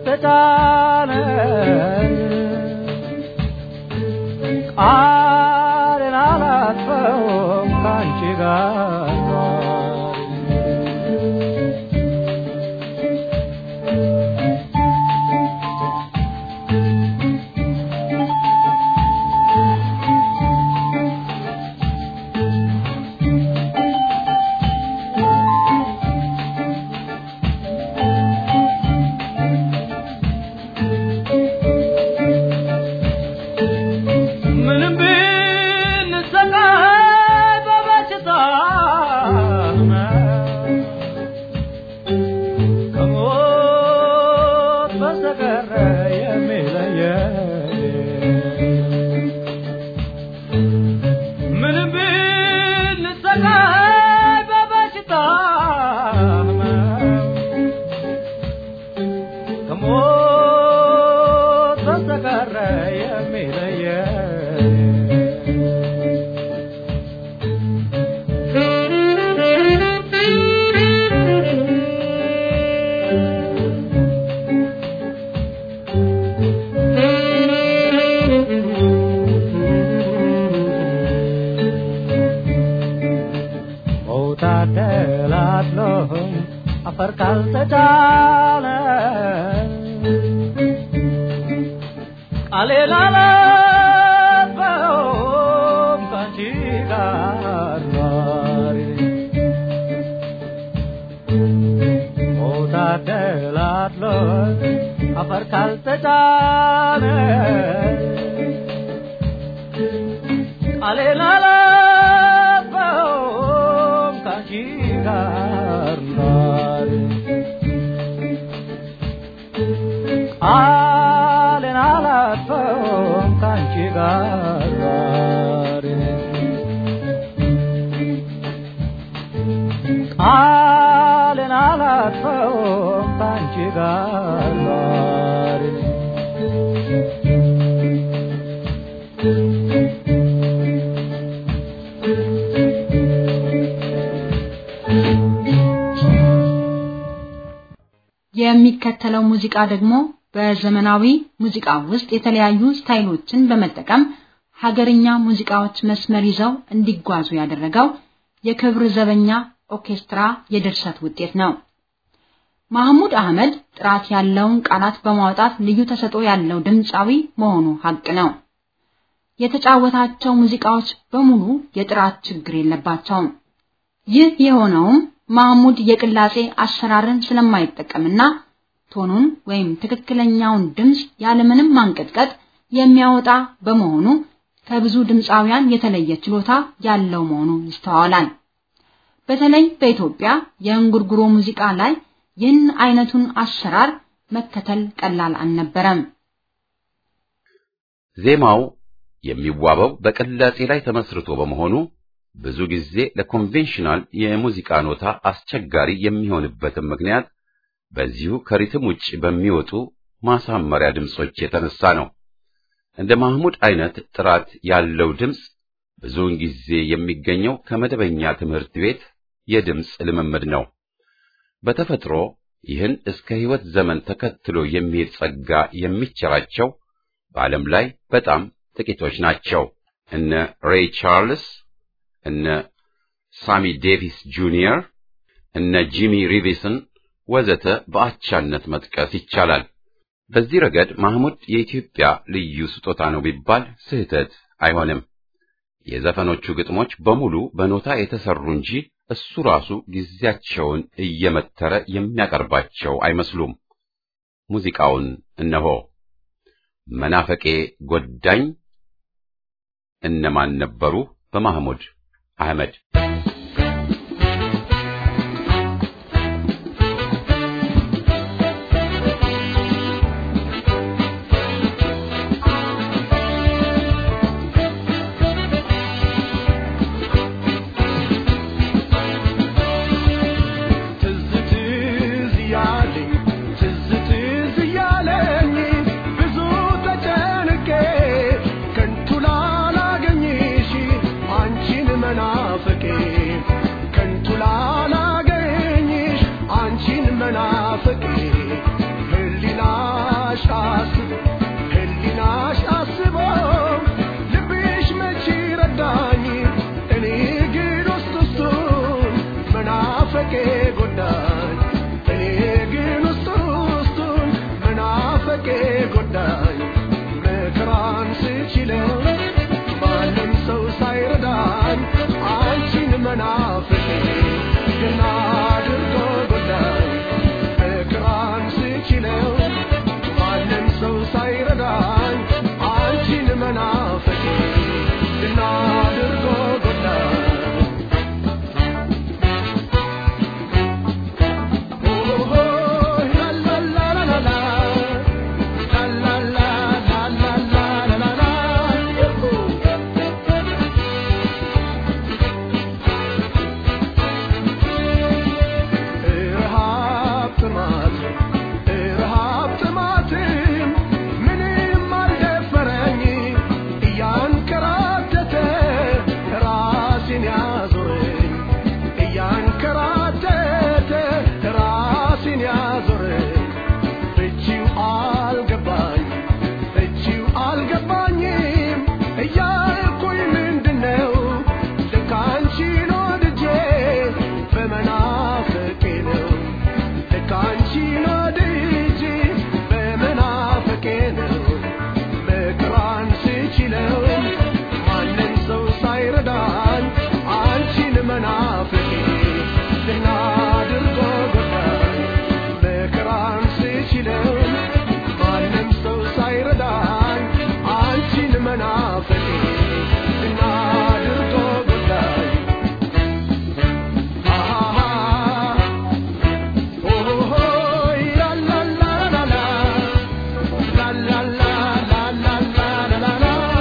ካልተጫነኝ ቃሌን አላጥፈውም ካንቺ ጋር ኗሪ ምንም ብንሰቃይ በበሽታ ከሞት በስተቀር የሚለየን ምንም ብንሰቃይ በበሽታ ከሞት በስተቀር የሚለየን ሞታ ደላድሎኝ አፈር ካልተጫነ ቃሌን አላጥፈውም ካንቺ ጋር ኗሪ ሞታ ደላድሎኝ አፈር ካልተጫነ ቃሌን አላጥፈውም ካንቺ ጋር ኗሪ ቃሌን አላጥፈውም ካንቺ ጋር ኗሪ ቃሌን አላጥፈውም ካንቺ ጋር ኗሪ የሚከተለው ሙዚቃ ደግሞ በዘመናዊ ሙዚቃ ውስጥ የተለያዩ ስታይሎችን በመጠቀም ሀገርኛ ሙዚቃዎች መስመር ይዘው እንዲጓዙ ያደረገው የክብር ዘበኛ ኦርኬስትራ የድርሰት ውጤት ነው። ማህሙድ አህመድ ጥራት ያለውን ቃላት በማውጣት ልዩ ተሰጥኦ ያለው ድምፃዊ መሆኑ ሀቅ ነው። የተጫወታቸው ሙዚቃዎች በሙሉ የጥራት ችግር የለባቸውም። ይህ የሆነውም ማህሙድ የቅላጼ አሰራርን ስለማይጠቀምና ቶኑን ወይም ትክክለኛውን ድምፅ ያለምንም ማንቀጥቀጥ የሚያወጣ በመሆኑ ከብዙ ድምፃውያን የተለየ ችሎታ ያለው መሆኑ ይስተዋላል። በተለይ በኢትዮጵያ የእንጉርጉሮ ሙዚቃ ላይ ይህን አይነቱን አሰራር መከተል ቀላል አልነበረም። ዜማው የሚዋበው በቅላጼ ላይ ተመስርቶ በመሆኑ ብዙ ጊዜ ለኮንቬንሽናል የሙዚቃ ኖታ አስቸጋሪ የሚሆንበትም ምክንያት በዚሁ ከሪትም ውጭ በሚወጡ ማሳመሪያ ድምጾች የተነሳ ነው። እንደ ማህሙድ አይነት ጥራት ያለው ድምፅ ብዙውን ጊዜ የሚገኘው ከመደበኛ ትምህርት ቤት የድምፅ ልምምድ ነው። በተፈጥሮ ይህን እስከ ሕይወት ዘመን ተከትሎ የሚሄድ ጸጋ የሚቸራቸው በዓለም ላይ በጣም ጥቂቶች ናቸው። እነ ሬይ ቻርልስ፣ እነ ሳሚ ዴቪስ ጁኒየር፣ እነ ጂሚ ሪቪስን ወዘተ በአቻነት መጥቀስ ይቻላል። በዚህ ረገድ ማህሙድ የኢትዮጵያ ልዩ ስጦታ ነው ቢባል ስህተት አይሆንም። የዘፈኖቹ ግጥሞች በሙሉ በኖታ የተሰሩ እንጂ እሱ ራሱ ጊዜያቸውን እየመተረ የሚያቀርባቸው አይመስሉም። ሙዚቃውን እነሆ። መናፈቄ ጎዳኝ እነማን ነበሩ? በማህሙድ አህመድ ትዝ መናፍቄ ከንቱ ላላገኝሽ አንቺን መናፍቄ ህሊናሽ አስቦ ህሊናሽ አስቦ ልብሽ መቼ ረዳኝ እኔ ግን ውስጥ ውስጡን መናፈቄ ጎዳኝ እኔ ግን ውስጥ ውስጡን መናፈቄ ጎዳኝ መከራን ስችለው ማንም ሰው ሳይረዳኝ አንቺን መናፍቄ ግን አድርጎ ጎዳኝ መከራን ስችለው ማንም ሰው ሳይረዳኝ አንቺን መናፍቄ ግን አድርጎ ጎዳኝ ረሃብ ጥማት ረሃብ ጥማትም ምንም አልደፈረኝ እያንከራተተ ራሴን ያዞረኝ እያንከራተተ ራሴን ያዞረኝ ፍቺው አልገባኝ ፍቺው አልገባኝም እያልኩኝ ምንድነው ልክ አንቺን ወድጄ በመናፍቄ ነው ልክ አንቺን ወድጄ በመናፍቄ ነው መከራን ስችለው ማንም ሰው ሳይረዳኝ አንቺን መናፍቄ ዝና አድርጎ ጎዳኝ መከራን ስችለው ማንም ሰው ሳይረዳኝ አንቺን መናፍቄ ዝና አድርጎ ጎዳኝ አሃ ኦሆሆይ ላላላላላ ላላላላላላላ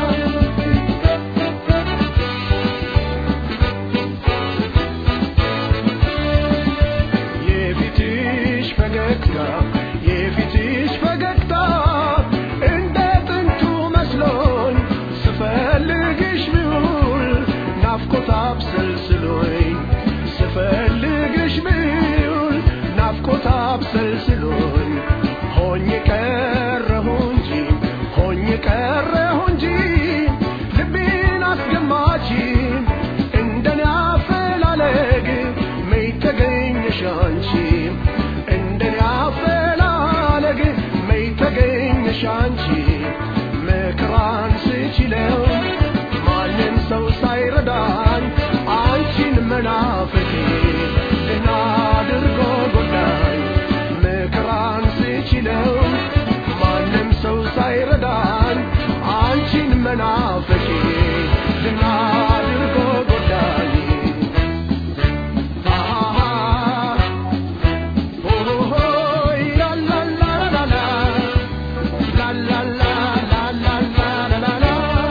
የፊትሽ ፈገግታ የፊትሽ ፈገግታ እንደ ጥንቱ መስሎኝ ስፈልግሽ ብውል ናፍቆት አብሰልስሎኝ ስፈልግሽ ብውል ናፍቆት አብሰልስሎኝ ሆኜ ቀረሁ እንጂ ሆኜ ቀረሁ እንጂ ልቤን አስገማች እንደኔ አፈላለግ መች ተገኘሽ አንቺ እንደኔ አፈላለግ መች ተገኘሽ አንቺ መከራን ስችለው ማንም ሰው ሳይረዳኝ አንቺን መናፍቄ ደህና አድርጎ ጎዳኝ መከራን ስችለው ማንም ሰው ሳይረዳኝ አንቺን መናፍቄ ደህና አድርጎ ጎዳኝ አሃ ኦሆሆይ ላላላላላ ላላላላላላላ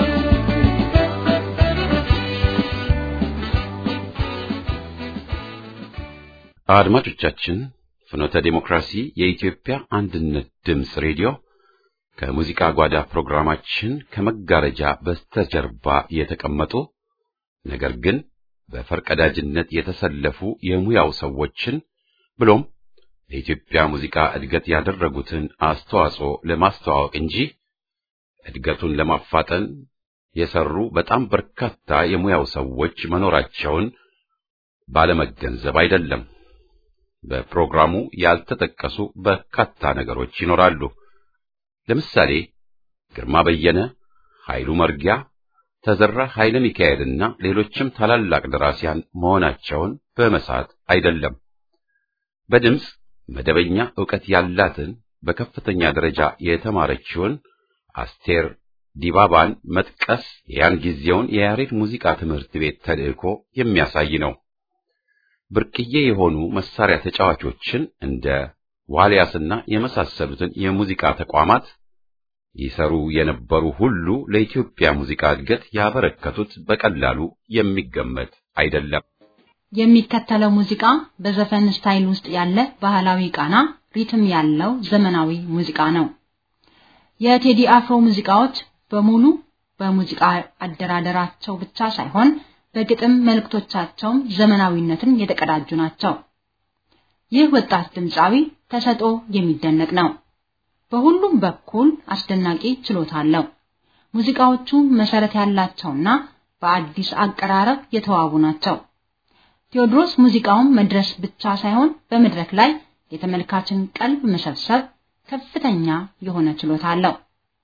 አድማጮቻችን ፍኖተ ዲሞክራሲ የኢትዮጵያ አንድነት ድምፅ ሬዲዮ ከሙዚቃ ጓዳ ፕሮግራማችን ከመጋረጃ በስተጀርባ የተቀመጡ ነገር ግን በፈርቀዳጅነት የተሰለፉ የሙያው ሰዎችን ብሎም ለኢትዮጵያ ሙዚቃ እድገት ያደረጉትን አስተዋጽኦ ለማስተዋወቅ እንጂ እድገቱን ለማፋጠን የሰሩ በጣም በርካታ የሙያው ሰዎች መኖራቸውን ባለመገንዘብ አይደለም። በፕሮግራሙ ያልተጠቀሱ በርካታ ነገሮች ይኖራሉ። ለምሳሌ ግርማ በየነ፣ ኃይሉ መርጊያ፣ ተዘራ ኃይለ ሚካኤልና ሌሎችም ታላላቅ ደራሲያን መሆናቸውን በመሳት አይደለም። በድምፅ መደበኛ ዕውቀት ያላትን በከፍተኛ ደረጃ የተማረችውን አስቴር ዲባባን መጥቀስ የያን ጊዜውን የያሬድ ሙዚቃ ትምህርት ቤት ተልዕኮ የሚያሳይ ነው። ብርቅዬ የሆኑ መሳሪያ ተጫዋቾችን እንደ ዋልያስና የመሳሰሉትን የሙዚቃ ተቋማት ይሰሩ የነበሩ ሁሉ ለኢትዮጵያ ሙዚቃ እድገት ያበረከቱት በቀላሉ የሚገመት አይደለም። የሚከተለው ሙዚቃ በዘፈን ስታይል ውስጥ ያለ ባህላዊ ቃና ሪትም ያለው ዘመናዊ ሙዚቃ ነው። የቴዲ አፍሮ ሙዚቃዎች በሙሉ በሙዚቃ አደራደራቸው ብቻ ሳይሆን በግጥም መልእክቶቻቸውም ዘመናዊነትን የተቀዳጁ ናቸው። ይህ ወጣት ድምፃዊ ተሰጦ የሚደነቅ ነው። በሁሉም በኩል አስደናቂ ችሎታ አለው። ሙዚቃዎቹ መሰረት ያላቸውና በአዲስ አቀራረብ የተዋቡ ናቸው። ቴዎድሮስ ሙዚቃውን መድረስ ብቻ ሳይሆን በመድረክ ላይ የተመልካችን ቀልብ መሰብሰብ ከፍተኛ የሆነ ችሎታ አለው።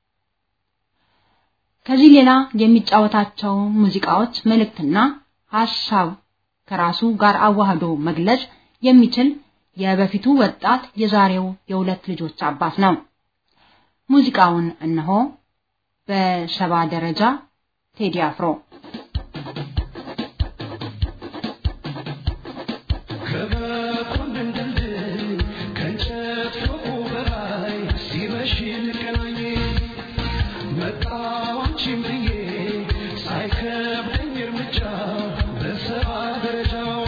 ከዚህ ሌላ የሚጫወታቸው ሙዚቃዎች መልእክትና ሐሳብ ከራሱ ጋር አዋህዶ መግለጽ የሚችል የበፊቱ ወጣት የዛሬው የሁለት ልጆች አባት ነው። ሙዚቃውን እነሆ በሰባ ደረጃ ቴዲ አፍሮ ከመኮንን ድልድይ ከእንጨት ፎቁ በላይ ሲመሽ እንገናኝ መጣሁ አንቺን ብዬ ሳይከብደኝ እርምጃ በሰባ ደረጃው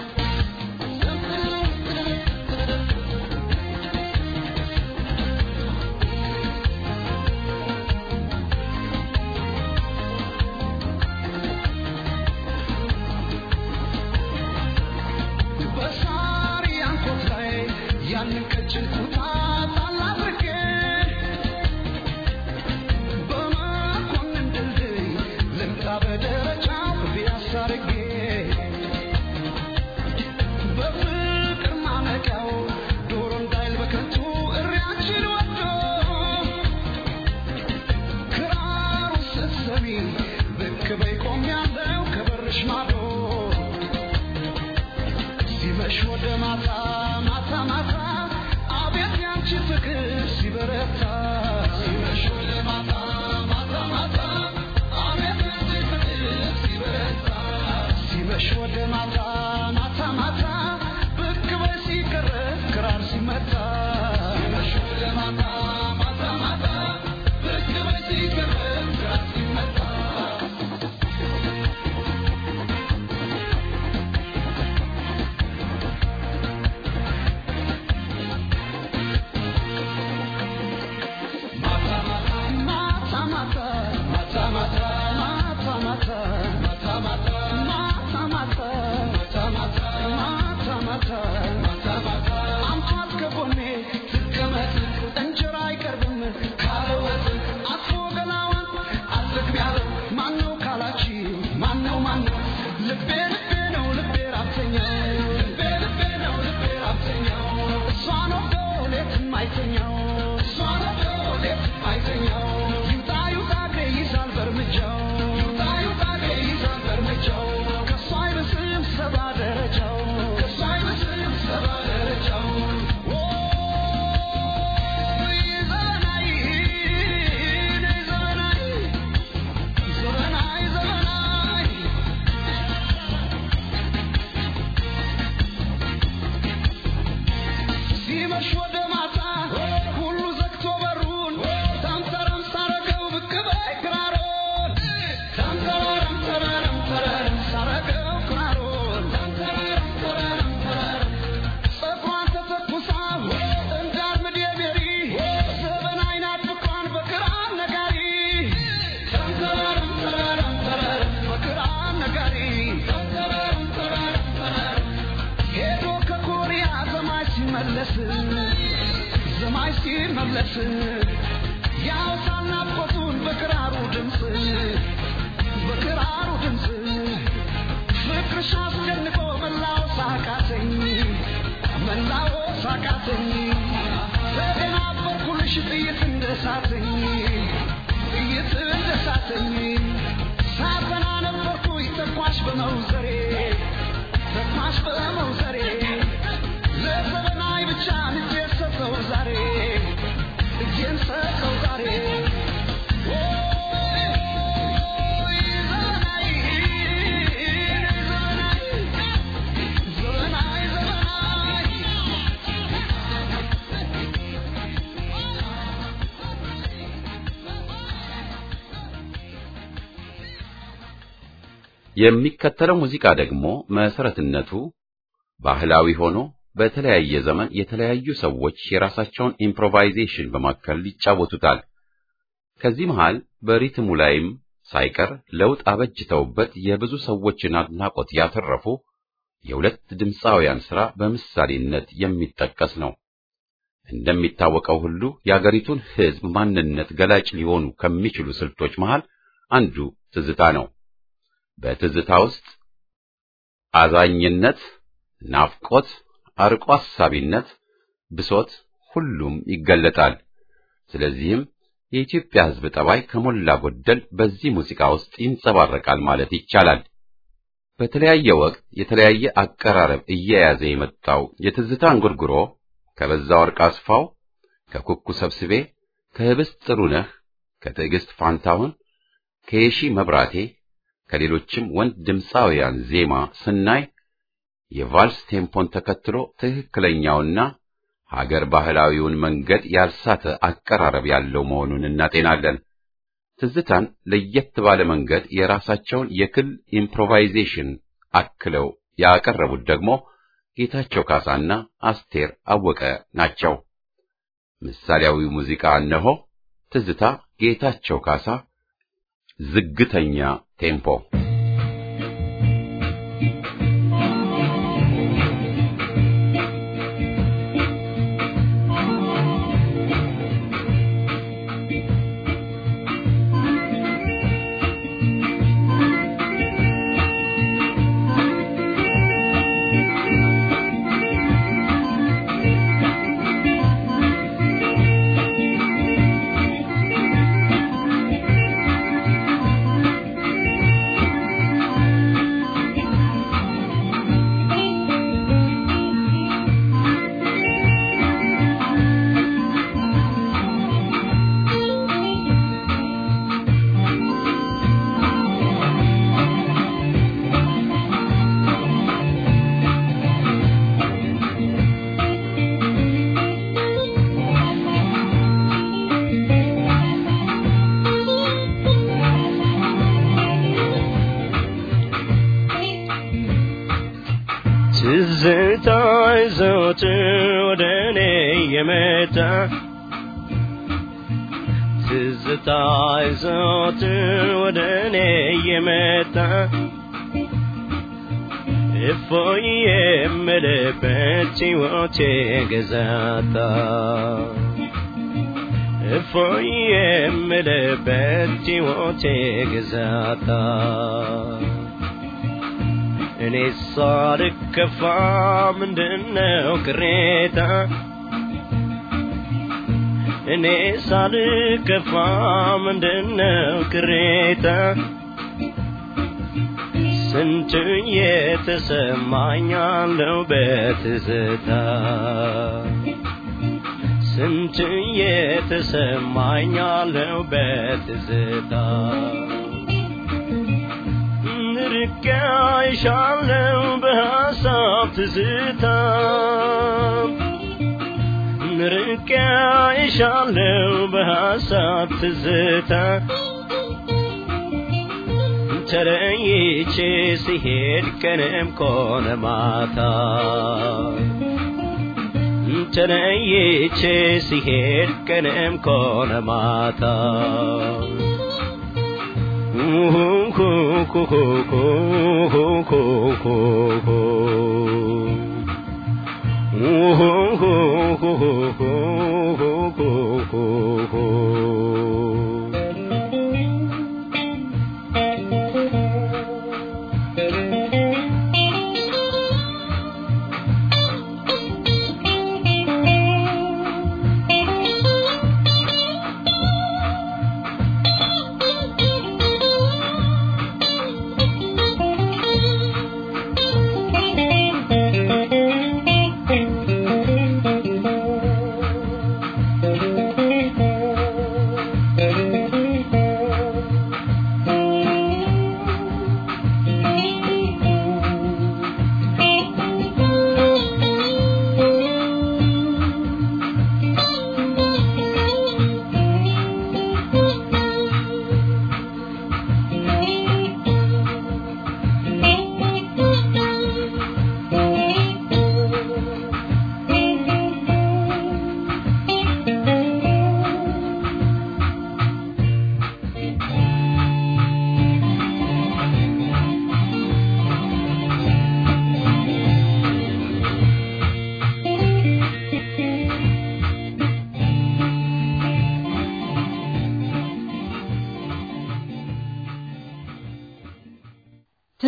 በሳር ያንኮት ላይ ያንን ቀጭን ኩታ ጣል አድርጌ በመኮንን ድልድይ ልምጣ በደረጃው ፒያሳ አድርጌ በፍቅር ማነቂያው ዶሮ እንዳይል በከንቱ እሪያችን ወዶ ክራሩ ስትሰሚ ብቅ በይ ቆሜያለሁ ከበርሽ ማዶ ሲመሽ ወደ ማታ ማታ ማታ አቤት ያንቺ ፍቅር ሲበረታ ሲመሽ ወደ ማታ ማታ ማታ አቤት ያንቺ ፍቅር ሲበረታ ሲመሽ ወደ ማታ ማታ ማታ ብቅ በይ ሲቀረብ ክራር ሲመታ ሲመሽ ወደ ማታ ማታ ማታ ብቅ በይ ሲቀረብ ክራር ሲመታ ልቤ ልቤ ነው ልቤ ራብተኛው ልቤ ልቤ ነው ልቤ ራብተኛው እሷ ነው ሌት የማይተኛው እሷ ነው ሌት የማይተኛው ይውጣ ይውጣ እግሬ ይዛል በእርምጃው ይውጣ ይውጣ እግሬ ይዛል በእርምጃው ከእሷ አይብስም ሰባ ደረጃው ከእሷ አይብስም ሰባ ደረጃው ኦይ ዘመናዊ ዘመናዊ ዘመናዊ ዘመናዊ ሲመሽ ወደ ማታ ሁሉ ዘግቶ በሩን ተንተረም ሳረገው ብቅ በይ ክራሮን ተንተረም ተረረም ተረረም ሳረገው ክራሮን ተንተረም ተረረም ተረረም ፀጉሯን ተተኩሳ እንዳርምድ የቤሪ ዘበናዊ ናት ፍቅሯን በክራር ነጋሪ ተንተረም ተረረም ተረረም በክራር ነጋሪ ተንተረም ተረረም ተረረም ሄዶ ከኮሪያ ዘማች ሲመለስ ዘማች ሲመለስ ያውሳል ናፍቆቱን በክራሩ ድምፅ በክራሩ ድምፅ ፍቅርሽ አስጨንቆ መላው ሳቃተኝ መላው ሳቃተኝ ተደናበርኩልሽ ጥይት እንደሳተኝ ጥይት እንደሳተኝ ሳተና ነበርኩኝ ተኳሽ በመውዘሬ ተኳሽ በመውዘሬ ለዘመናዊ ብቻ ልጄን ሰጠው ዛሬ ልጄን ሰጠው ዛሬ ኦይ ኦይ ዘመናዊ ዘመናዊ ዘመናዊ ዘመናዊ የሚከተለው ሙዚቃ ደግሞ መሰረትነቱ ባህላዊ ሆኖ በተለያየ ዘመን የተለያዩ ሰዎች የራሳቸውን ኢምፕሮቫይዜሽን በማከል ይጫወቱታል። ከዚህ መሃል በሪትሙ ላይም ሳይቀር ለውጥ አበጅተውበት የብዙ ሰዎችን አድናቆት ያተረፉ የሁለት ድምፃውያን ሥራ በምሳሌነት የሚጠቀስ ነው። እንደሚታወቀው ሁሉ የአገሪቱን ሕዝብ ማንነት ገላጭ ሊሆኑ ከሚችሉ ስልቶች መሃል አንዱ ትዝታ ነው። በትዝታ ውስጥ አዛኝነት፣ ናፍቆት፣ አርቆ አሳቢነት፣ ብሶት ሁሉም ይገለጣል። ስለዚህም የኢትዮጵያ ሕዝብ ጠባይ ከሞላ ጎደል በዚህ ሙዚቃ ውስጥ ይንጸባረቃል ማለት ይቻላል። በተለያየ ወቅት የተለያየ አቀራረብ እየያዘ የመጣው የትዝታ እንጉርጉሮ ከበዛ ወርቅ አስፋው፣ ከኩኩ ሰብስቤ፣ ከህብስት ጥሩነህ፣ ከትዕግስት ፋንታሁን፣ ከየሺ መብራቴ፣ ከሌሎችም ወንድ ድምፃውያን ዜማ ስናይ የቫልስ ቴምፖን ተከትሎ ትክክለኛውና ሀገር ባህላዊውን መንገድ ያልሳተ አቀራረብ ያለው መሆኑን እናጤናለን። ትዝታን ለየት ባለ መንገድ የራሳቸውን የክል ኢምፕሮቫይዜሽን አክለው ያቀረቡት ደግሞ ጌታቸው ካሳና አስቴር አወቀ ናቸው። ምሳሌያዊው ሙዚቃ እነሆ። ትዝታ ጌታቸው ካሳ ዝግተኛ ቴምፖ ትዝታ ዘወትር ወደ እኔ የመጣ ትዝታ ዘወትር ወደ እኔ የመጣ እፎይ የምልበት ሕይወቴ ገዛታ እፎይ የምልበት ሕይወቴ ገዛታ እኔ ሳልከፋ ምንድነው ቅሬታ እኔ ሳልከፋ ምንድነው ቅሬታ ስንት የተሰማኛለው በትዝታ ስንት የተሰማኛለው በትዝታ ርቄ አይሻለው በሐሳብ ትዝታ ርቄ አይሻለው በሐሳብ ትዝታ ተለይቼ ሲሄድ ቀንም ኮነ ማታ ተለይቼ ሲሄድ ቀንም ኮነ ማታ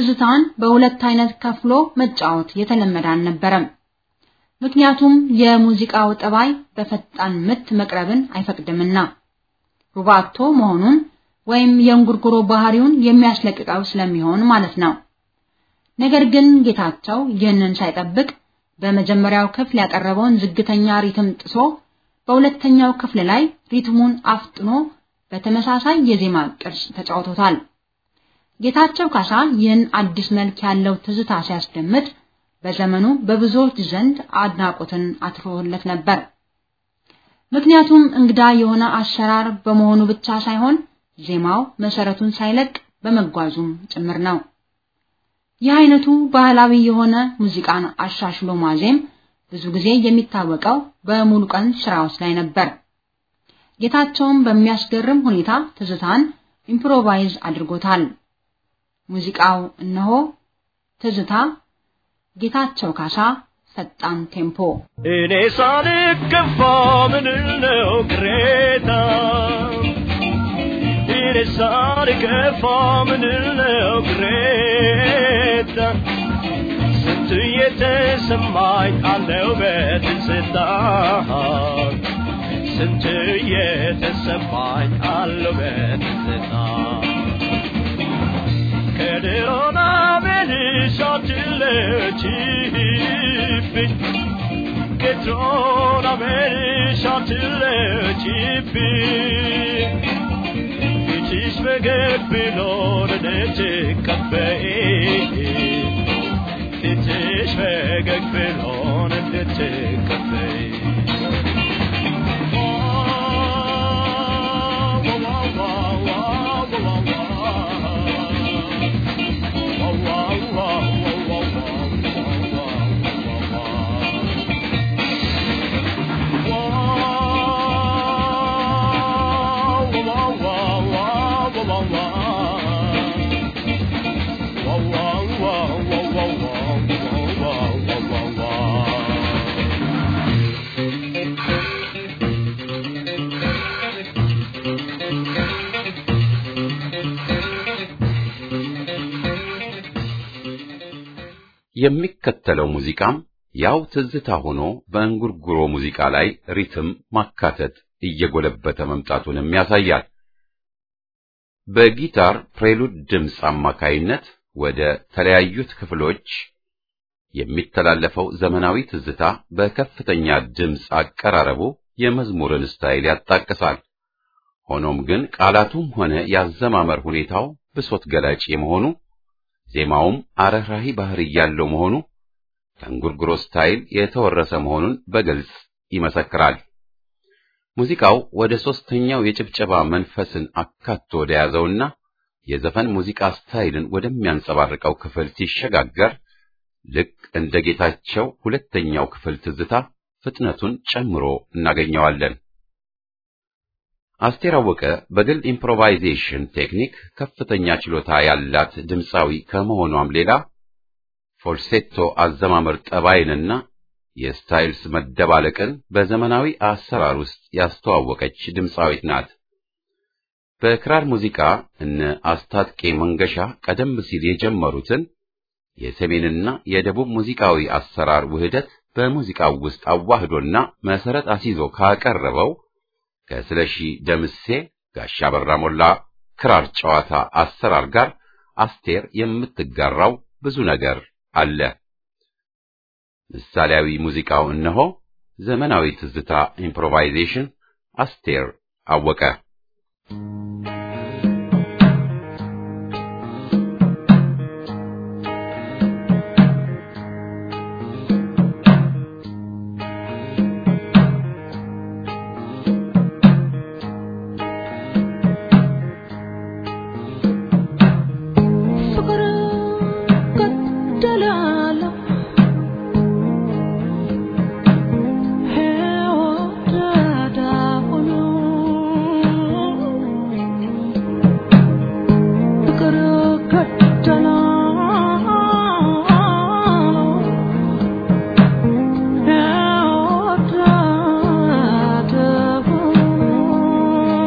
ትዝታን በሁለት አይነት ከፍሎ መጫወት የተለመደ አልነበረም። ምክንያቱም የሙዚቃው ጠባይ በፈጣን ምት መቅረብን አይፈቅድምና ሩባቶ መሆኑን ወይም የእንጉርጉሮ ባህሪውን የሚያስለቅቀው ስለሚሆን ማለት ነው። ነገር ግን ጌታቸው ይህንን ሳይጠብቅ በመጀመሪያው ክፍል ያቀረበውን ዝግተኛ ሪትም ጥሶ በሁለተኛው ክፍል ላይ ሪትሙን አፍጥኖ በተመሳሳይ የዜማ ቅርጽ ተጫውቶታል። ጌታቸው ካሳ ይህን አዲስ መልክ ያለው ትዝታ ሲያስደምጥ በዘመኑ በብዙዎች ዘንድ አድናቆትን አትርፎለት ነበር። ምክንያቱም እንግዳ የሆነ አሰራር በመሆኑ ብቻ ሳይሆን ዜማው መሰረቱን ሳይለቅ በመጓዙም ጭምር ነው። ይህ አይነቱ ባህላዊ የሆነ ሙዚቃን አሻሽሎ ማዜም ብዙ ጊዜ የሚታወቀው በሙሉ ቀን ስራዎች ላይ ነበር። ጌታቸውም በሚያስገርም ሁኔታ ትዝታን ኢምፕሮቫይዝ አድርጎታል። ሙዚቃው እነሆ ትዝታ ጌታቸው ካሳ ፈጣን ቴምፖ እኔ ሳልከፋ ምንል ነው ቅሬታ እኔ ሳልከፋ ምንል ነው ቅሬታ ስንት የተሰማኝ አለው በትዝታ ስንት የተሰማኝ አለው በትዝታ ከድሮና መልሽ አትለችብኝ ከድሮና መልሽ አትለችብኝ ፊትሽ ፈገግ ብሎ እንድትቀበይ ፊትሽ ፈገግ ብሎ እንድትቀበይ የሚከተለው ሙዚቃም ያው ትዝታ ሆኖ በእንጉርጉሮ ሙዚቃ ላይ ሪትም ማካተት እየጎለበተ መምጣቱንም ያሳያል። በጊታር ፕሬሉድ ድምፅ አማካይነት ወደ ተለያዩት ክፍሎች የሚተላለፈው ዘመናዊ ትዝታ በከፍተኛ ድምፅ አቀራረቡ የመዝሙርን ስታይል ያጣቅሳል። ሆኖም ግን ቃላቱም ሆነ ያዘማመር ሁኔታው ብሶት ገላጭ የመሆኑ ዜማውም አረህራሂ ባህሪ ያለው መሆኑ ከእንጉርጉሮ ስታይል የተወረሰ መሆኑን በግልጽ ይመሰክራል። ሙዚቃው ወደ ሦስተኛው የጭብጨባ መንፈስን አካቶ ወደ ያዘውና የዘፈን ሙዚቃ ስታይልን ወደሚያንጸባርቀው ክፍል ሲሸጋገር ልክ እንደ ጌታቸው ሁለተኛው ክፍል ትዝታ ፍጥነቱን ጨምሮ እናገኘዋለን። አስቴር አወቀ በግል ኢምፕሮቫይዜሽን ቴክኒክ ከፍተኛ ችሎታ ያላት ድምፃዊ ከመሆኗም ሌላ ፎልሴቶ አዘማመር ጠባይንና የስታይልስ መደባለቅን በዘመናዊ አሰራር ውስጥ ያስተዋወቀች ድምፃዊት ናት። በክራር ሙዚቃ እነ አስታጥቄ መንገሻ ቀደም ሲል የጀመሩትን የሰሜንና የደቡብ ሙዚቃዊ አሰራር ውህደት በሙዚቃው ውስጥ አዋህዶና መሰረት አስይዞ ካቀረበው ከስለሺ ደምሴ ጋሻ በራ ሞላ ክራር ጨዋታ አሰራር ጋር አስቴር የምትጋራው ብዙ ነገር አለ። ምሳሌያዊ ሙዚቃው እነሆ ዘመናዊ ትዝታ ኢምፕሮቫይዜሽን አስቴር አወቀ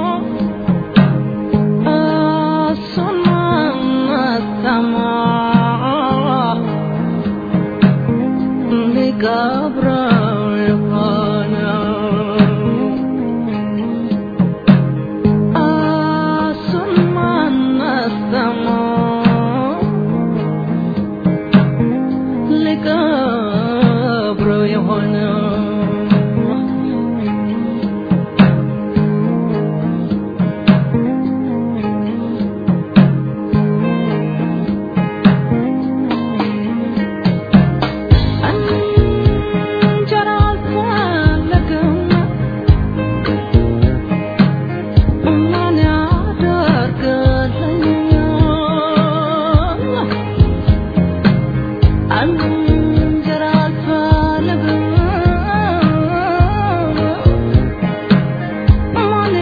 Sama ልቀብረው የሆነው እሱን ማነስተመው ልቀብረው የሆነው እንጀራ አልፈለግም ማን ያደርግልኛል እንጀራ አልፈለግም ማን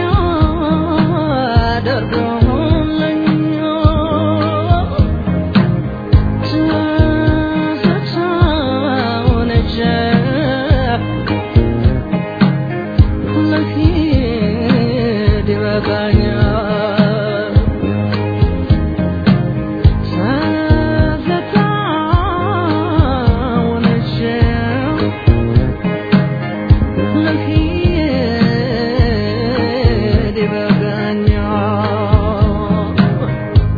ያደርግልኛል ይበቃኛል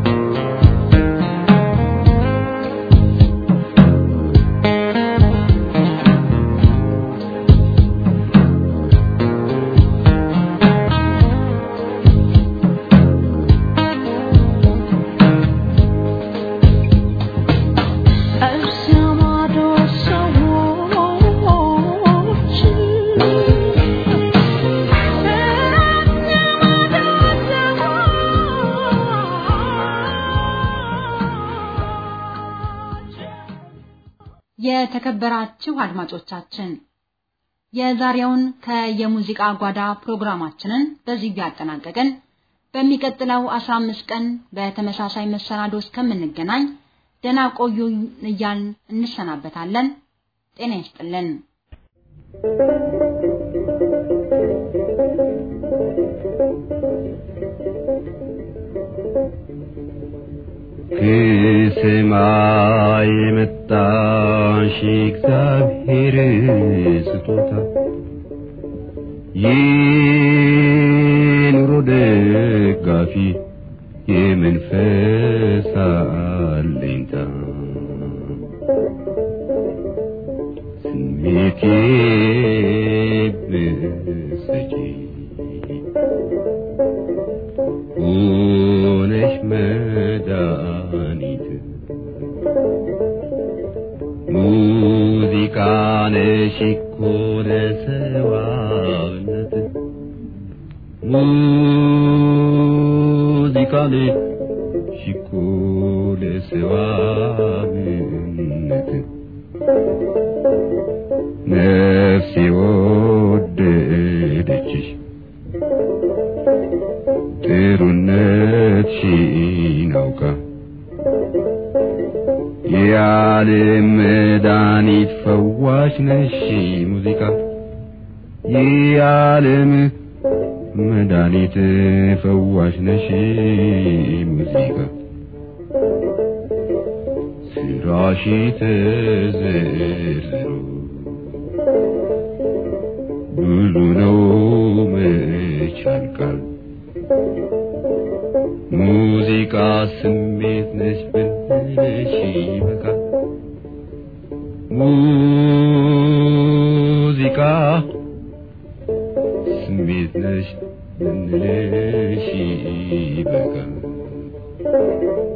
እሰማዶ ሰዎች የተከበራችሁ አድማጮቻችን የዛሬውን ከየሙዚቃ ጓዳ ፕሮግራማችንን በዚህ ያጠናቀቅን። በሚቀጥለው 15 ቀን በተመሳሳይ መሰናዶ እስከምንገናኝ ደህና ቆዩ እያልን እንሰናበታለን። ጤና ይስጥልን። ከሰማይ የመጣሽ እግዚአብሔር ስጦታ የኑሮ ደጋፊ የመንፈስ አለኝታ ስሜቴ ብሰጪ ሆነሽ መድኃኒት ሙዚቃ ነሽ እኮ ለሰዋነት ሙዚቃ ነሽ እኮ ለሰዋነት ነፍሴ ወደደችሽ ጥሩነትሽን አውቃ የዓለም መድኃኒት ፈዋሽ ነሽ ሙዚቃ የዓለም መድኃኒት ፈዋሽ ነሽ ሙዚቃ ስራሽ ተዘርዝሮ ብዙ ነው መች ያልቃል ሙዚቃ ስሜት ነች ብንልሽ ይበቃል ሙዚቃ ስሜት ነች ብንልሽ ይበቃል